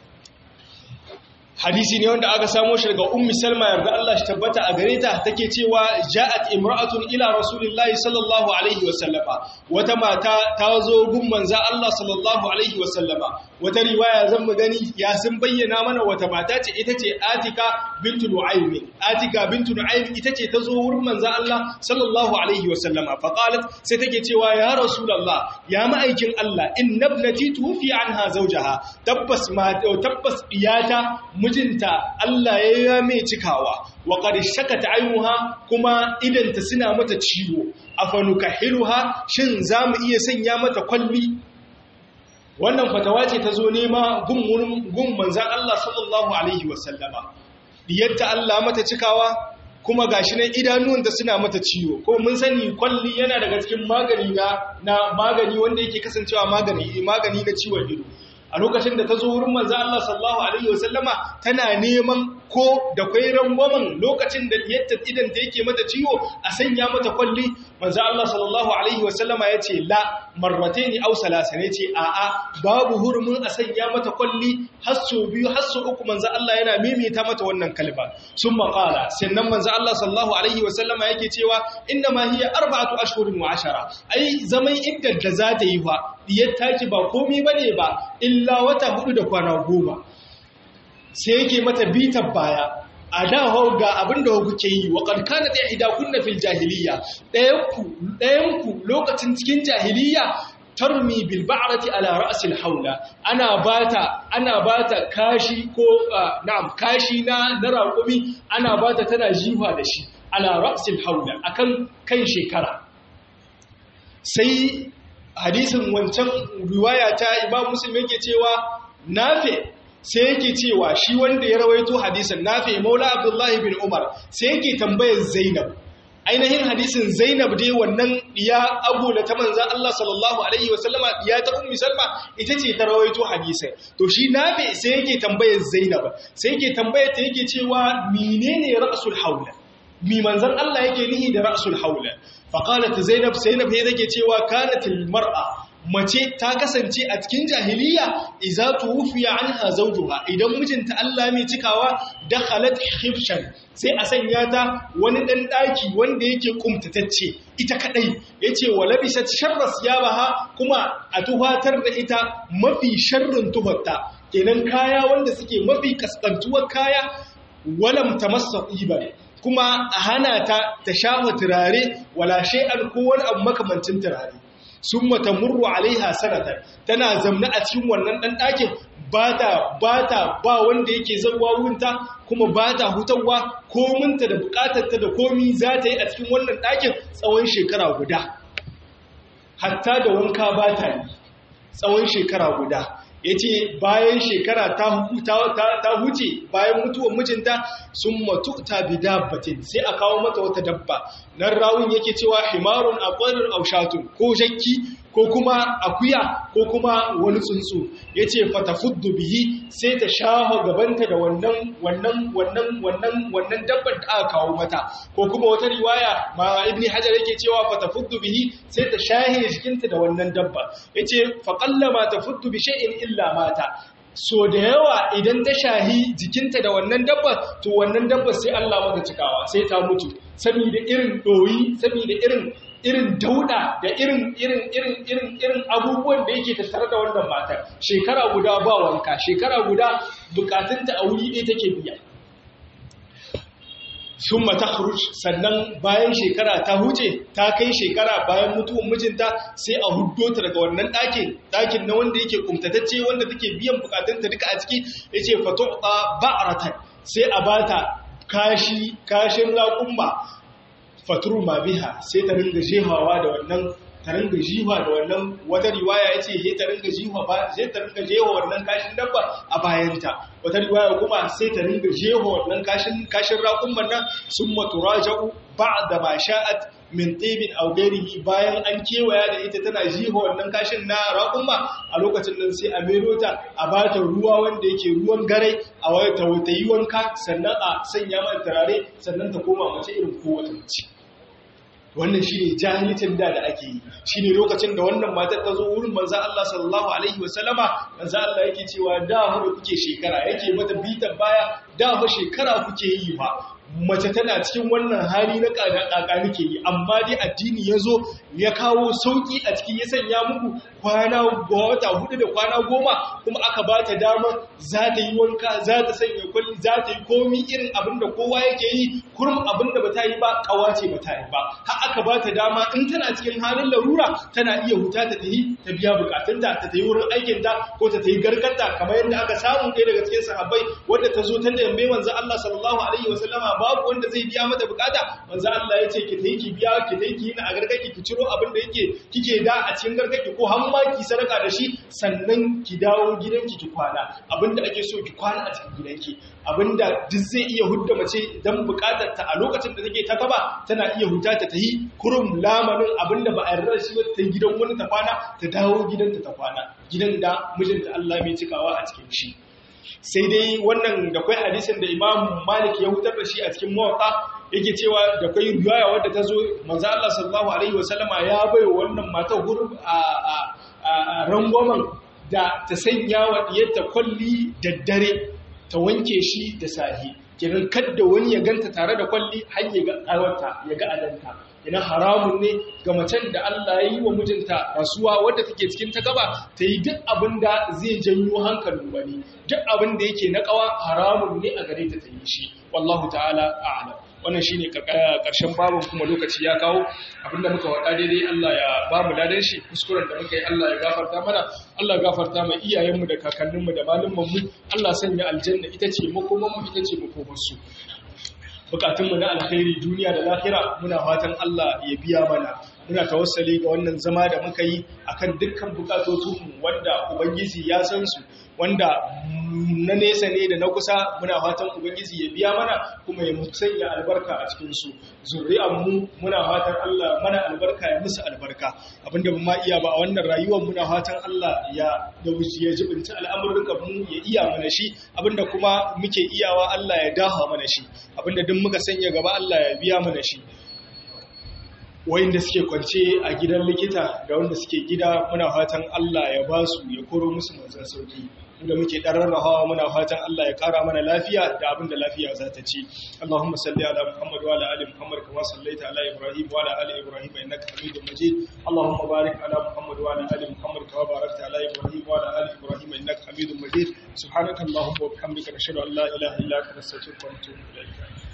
hadisi ne wanda aka samo shi daga ummi salma yarda Allah shi tabbata a gare ta take cewa ja'at imra'atun ila rasulillahi sallallahu alaihi wa sallama wata mata ta zo gun manza Allah sallallahu alaihi wa sallama wata riwaya zan mu gani ya sun bayyana mana wata mata ce ita ce Atika bintu Nu'aym Atika bintu Nu'aym ita ce ta zo wurin manza Allah sallallahu alaihi wa sallama fa qalat sai take cewa ya rasulullah ya ma'aikin Allah inna ibnati tufi anha zawjaha tabbas ma tabbas iyata mijinta Allah ya yi mai cikawa wa qad shakat ayuha kuma idanta suna mata ciwo afanukahiruha shin zamu iya sanya mata kwalli wannan fatawa ce ta zo nema gun gun manzon Allah sallallahu alaihi wasallama diyatta Allah mata cikawa kuma gashi nan idanuwanta suna mata ciwo ko mun sani kwalli yana daga cikin magani na magani wanda yake kasancewa magani magani na ciwon ido a lokacin da ta zo wurin manzo Allah sallallahu alaihi wasallama tana neman ko da kwai rangwamen lokacin da yadda idan ta yake mata ciwo a sanya mata kwalli manzo Allah sallallahu alaihi wasallama yace la marrataini aw salasa ne ce a a babu hurumin a sanya mata kwalli har so biyu har so uku manzo Allah yana mimita mata wannan kalma summa qala sannan manzo Allah sallallahu alaihi wasallama yake cewa inna ma hiya arba'atu ashhurin wa ashara ai zaman iddar da za ta yi fa diyar taki ba komai bane ba illa wata hudu da kwana goma sai yake mata bitar baya a da hau ga abin da kuke yi wa ƙarƙana da ida kunna fil jahiliya ɗayanku lokacin cikin jahiliya tarmi bil ba'rati ala ra'sil haula ana bata ana bata kashi ko na'am kashi na na raƙumi ana bata tana jifa da shi ala ra'sil haula akan kan shekara sai hadisin wancan riwaya ta imam muslim yake cewa nafe sai yake cewa shi wanda ya rawaito hadisin nafe maula abdullahi bin umar sai yake tambayar zainab ainihin hadisin zainab dai wannan ya agola ta manzan Allah sallallahu alaihi wasallama ya ta ummi salma ita ce ta rawaito hadisin to shi nafe sai yake tambayar zainab sai yake tambayar ta yake cewa menene ra'sul haula mi manzan Allah yake nihi da ra'sul haula faƙalat zainab zainab ya take cewa kanatil mar'a mace ta kasance a cikin jahiliya iza tuwfiya anha zawjuha idan mijinta Allah mai cikawa dakhalat khifshan sai a sanya ta wani dan daki wanda yake kumtatacce ita kadai yace wa labisat sharras yabaha kuma a tuhatar da ita mafi sharrin tuhatta kenan kaya wanda suke mafi kaskantuwar kaya walam tamassa ibare kuma a hana ta ta shafa turare wala shay'an ko wani abu makamancin turare summa tamurru alaiha sanatan tana zamna a cikin wannan dan dakin bata bata ba wanda yake zawa wurinta kuma bata hutawa kominta da bukatarta da komi za ta yi a cikin wannan dakin tsawon shekara guda hatta da wanka bata yi tsawon shekara guda ya ce bayan shekara ta huce bayan mutuwar mijinta sun matu ta bi dabbatin sai a kawo mata wata dabba nan rawun yake cewa himarun akwarin aushatun ko jakki ko kuma akuya ko kuma wani tsuntsu ya ce fatafuddu bihi sai ta shaho gabanta da wannan wannan wannan wannan wannan dabbar da aka kawo mata ko kuma wata riwaya ma ibni hajar yake cewa fatafuddu bihi sai ta shahe jikinta da wannan dabba yace faqallama tafuddu bi shay'in illa mata so da yawa idan ta shahi jikinta da wannan dabba to wannan dabba sai Allah mata cikawa sai ta mutu saboda irin doyi saboda irin irin dauda da irin irin irin irin irin abubuwan da yake tattare da wannan matar shekara guda ba wanka shekara guda bukatunta a wuri ɗaya take biya sun mata sannan bayan shekara ta huce ta kai shekara bayan mutuwan mijinta sai a huddo ta daga wannan ɗakin ɗakin na wanda yake kumtatacce wanda take biyan bukatunta duka a ciki ya ce fatu'a ba'aratan sai a bata kashi kashin raƙumma faturu ma biha sai ta ringa jehawa da wannan ta ringa jiwa da wannan wata riwaya ya ce he ta ringa jiwa ba sai ta ringa jewa wannan kashin dabba a bayanta wata riwaya kuma sai ta ringa jewa wannan kashin kashin raƙumman nan sun maturaja'u ba'da ma sha'at min tibin aw ghairihi bayan an kewaya da ita tana jiwa wannan kashin na raƙumma a lokacin nan sai a mero ta a bata ruwa wanda yake ruwan garai a wata wata yi wanka sannan a sanya mata turare sannan ta koma mace irin kowace mace wannan shi ne jahilcin da da ake yi shi ne lokacin da wannan matar ta zo wurin manzan Allah sallallahu Alaihi wasallama manzan Allah yake cewa da haɗa kuke shekara yake mata bitan baya da ha shekara kuke yi ba mace tana cikin wannan hali na ƙaƙa nake yi amma dai addini ya zo ya kawo sauƙi a cikin ya sanya muku kwana wata hudu da kwana goma kuma aka ba ta damar za ta yi wanka za ta sanya kwalli za ta yi komi irin abin da kowa yake yi kurum abin da ba ta yi ba kawace ba ta yi ba har aka ba ta dama in tana cikin halin larura tana iya huta ta tafi ta biya bukatunta ta tafi wurin aikinta ko ta tafi garkarta kamar yadda aka samu ɗaya daga cikin sahabbai wadda ta zo ta tambaye manzo Allah sallallahu alaihi wasallama babu wanda zai biya mata bukata manzo Allah ya ce ki tafi ki biya ki tafi ki yi na a garkaki ki ciro abin da yake kike da a cikin garkaki ko har ma ki sadaka da shi sannan ki dawo gidanki ki kwana abinda ake so ki kwana a cikin gidanki abinda duk zai iya hudda mace dan bukatar ta a lokacin da take ta kaba tana iya huta ta tahi kurum lamanin abinda ba a yarda da shi ba ta gidan wani ta kwana ta dawo gidanta ta kwana gidan da mijinta Allah mai cikawa a cikin shi sai dai wannan da kwai hadisin da Imam Malik ya hutar da shi a cikin Muwatta yake cewa da kwai riwaya wadda ta zo manzo Allah sallallahu alaihi wasallama ya bai wannan matar hurub a a rangwamen da ta sanya wa diyarta kwalli da dare ta wanke shi da sahi kiran kadda wani ya ganta tare da kwalli har ya ga kawarta ya ga adanta ina haramun ne ga macen da Allah ya yi wa mijinta rasuwa wadda take cikin ta gaba ta yi duk abin da zai janyo hankalin wani duk abin da yake na kawa haramun ne a gare ta ta yi shi wallahu ta'ala a'lam wannan shine karshen babin kuma lokaci ya kawo abinda muka wada daidai Allah ya ba mu ladan shi kuskuren da muka yi Allah ya gafarta mana Allah ya gafarta mai iyayenmu da kakanninmu da malumman mu Allah sanya aljanna ita ce makoman mu ita ce makoman su bukatunmu na alkhairi duniya da lahira muna fatan Allah ya biya mana muna tawassali ga wannan zama da muka yi akan dukkan bukatotunmu wanda ubangiji ya san su wanda na nesa ne da na kusa muna fatan ubangiji ya biya mana kuma ya sanya albarka a cikin su mu muna fatan Allah mana albarka ya musu albarka abinda ba ma iya ba a wannan rayuwar muna fatan Allah ya da ya jibinta al'amuran mu ya iya mana shi abinda kuma muke iyawa Allah ya daha mana shi abinda duk muka sanya gaba Allah ya biya mana shi wayanda suke kwance a gidan likita da wanda suke gida muna fatan Allah ya ba su ya koro musu manzan sauki da muke hawa muna fatan Allah ya kara mana lafiya da abin da lafiya za ta ci Allahumma salli ala Muhammad wa ala ali Muhammad kama sallaita ala Ibrahim wa ala ali Ibrahim innaka Hamidum Majid Allahumma barik ala Muhammad wa ala ali Muhammad kama barakta ala Ibrahim wa ala ali Ibrahim innaka Hamidum Majid subhanaka Allahumma wa bihamdika nashhadu an la ilaha illa anta nastaghfiruka wa natubu ilayk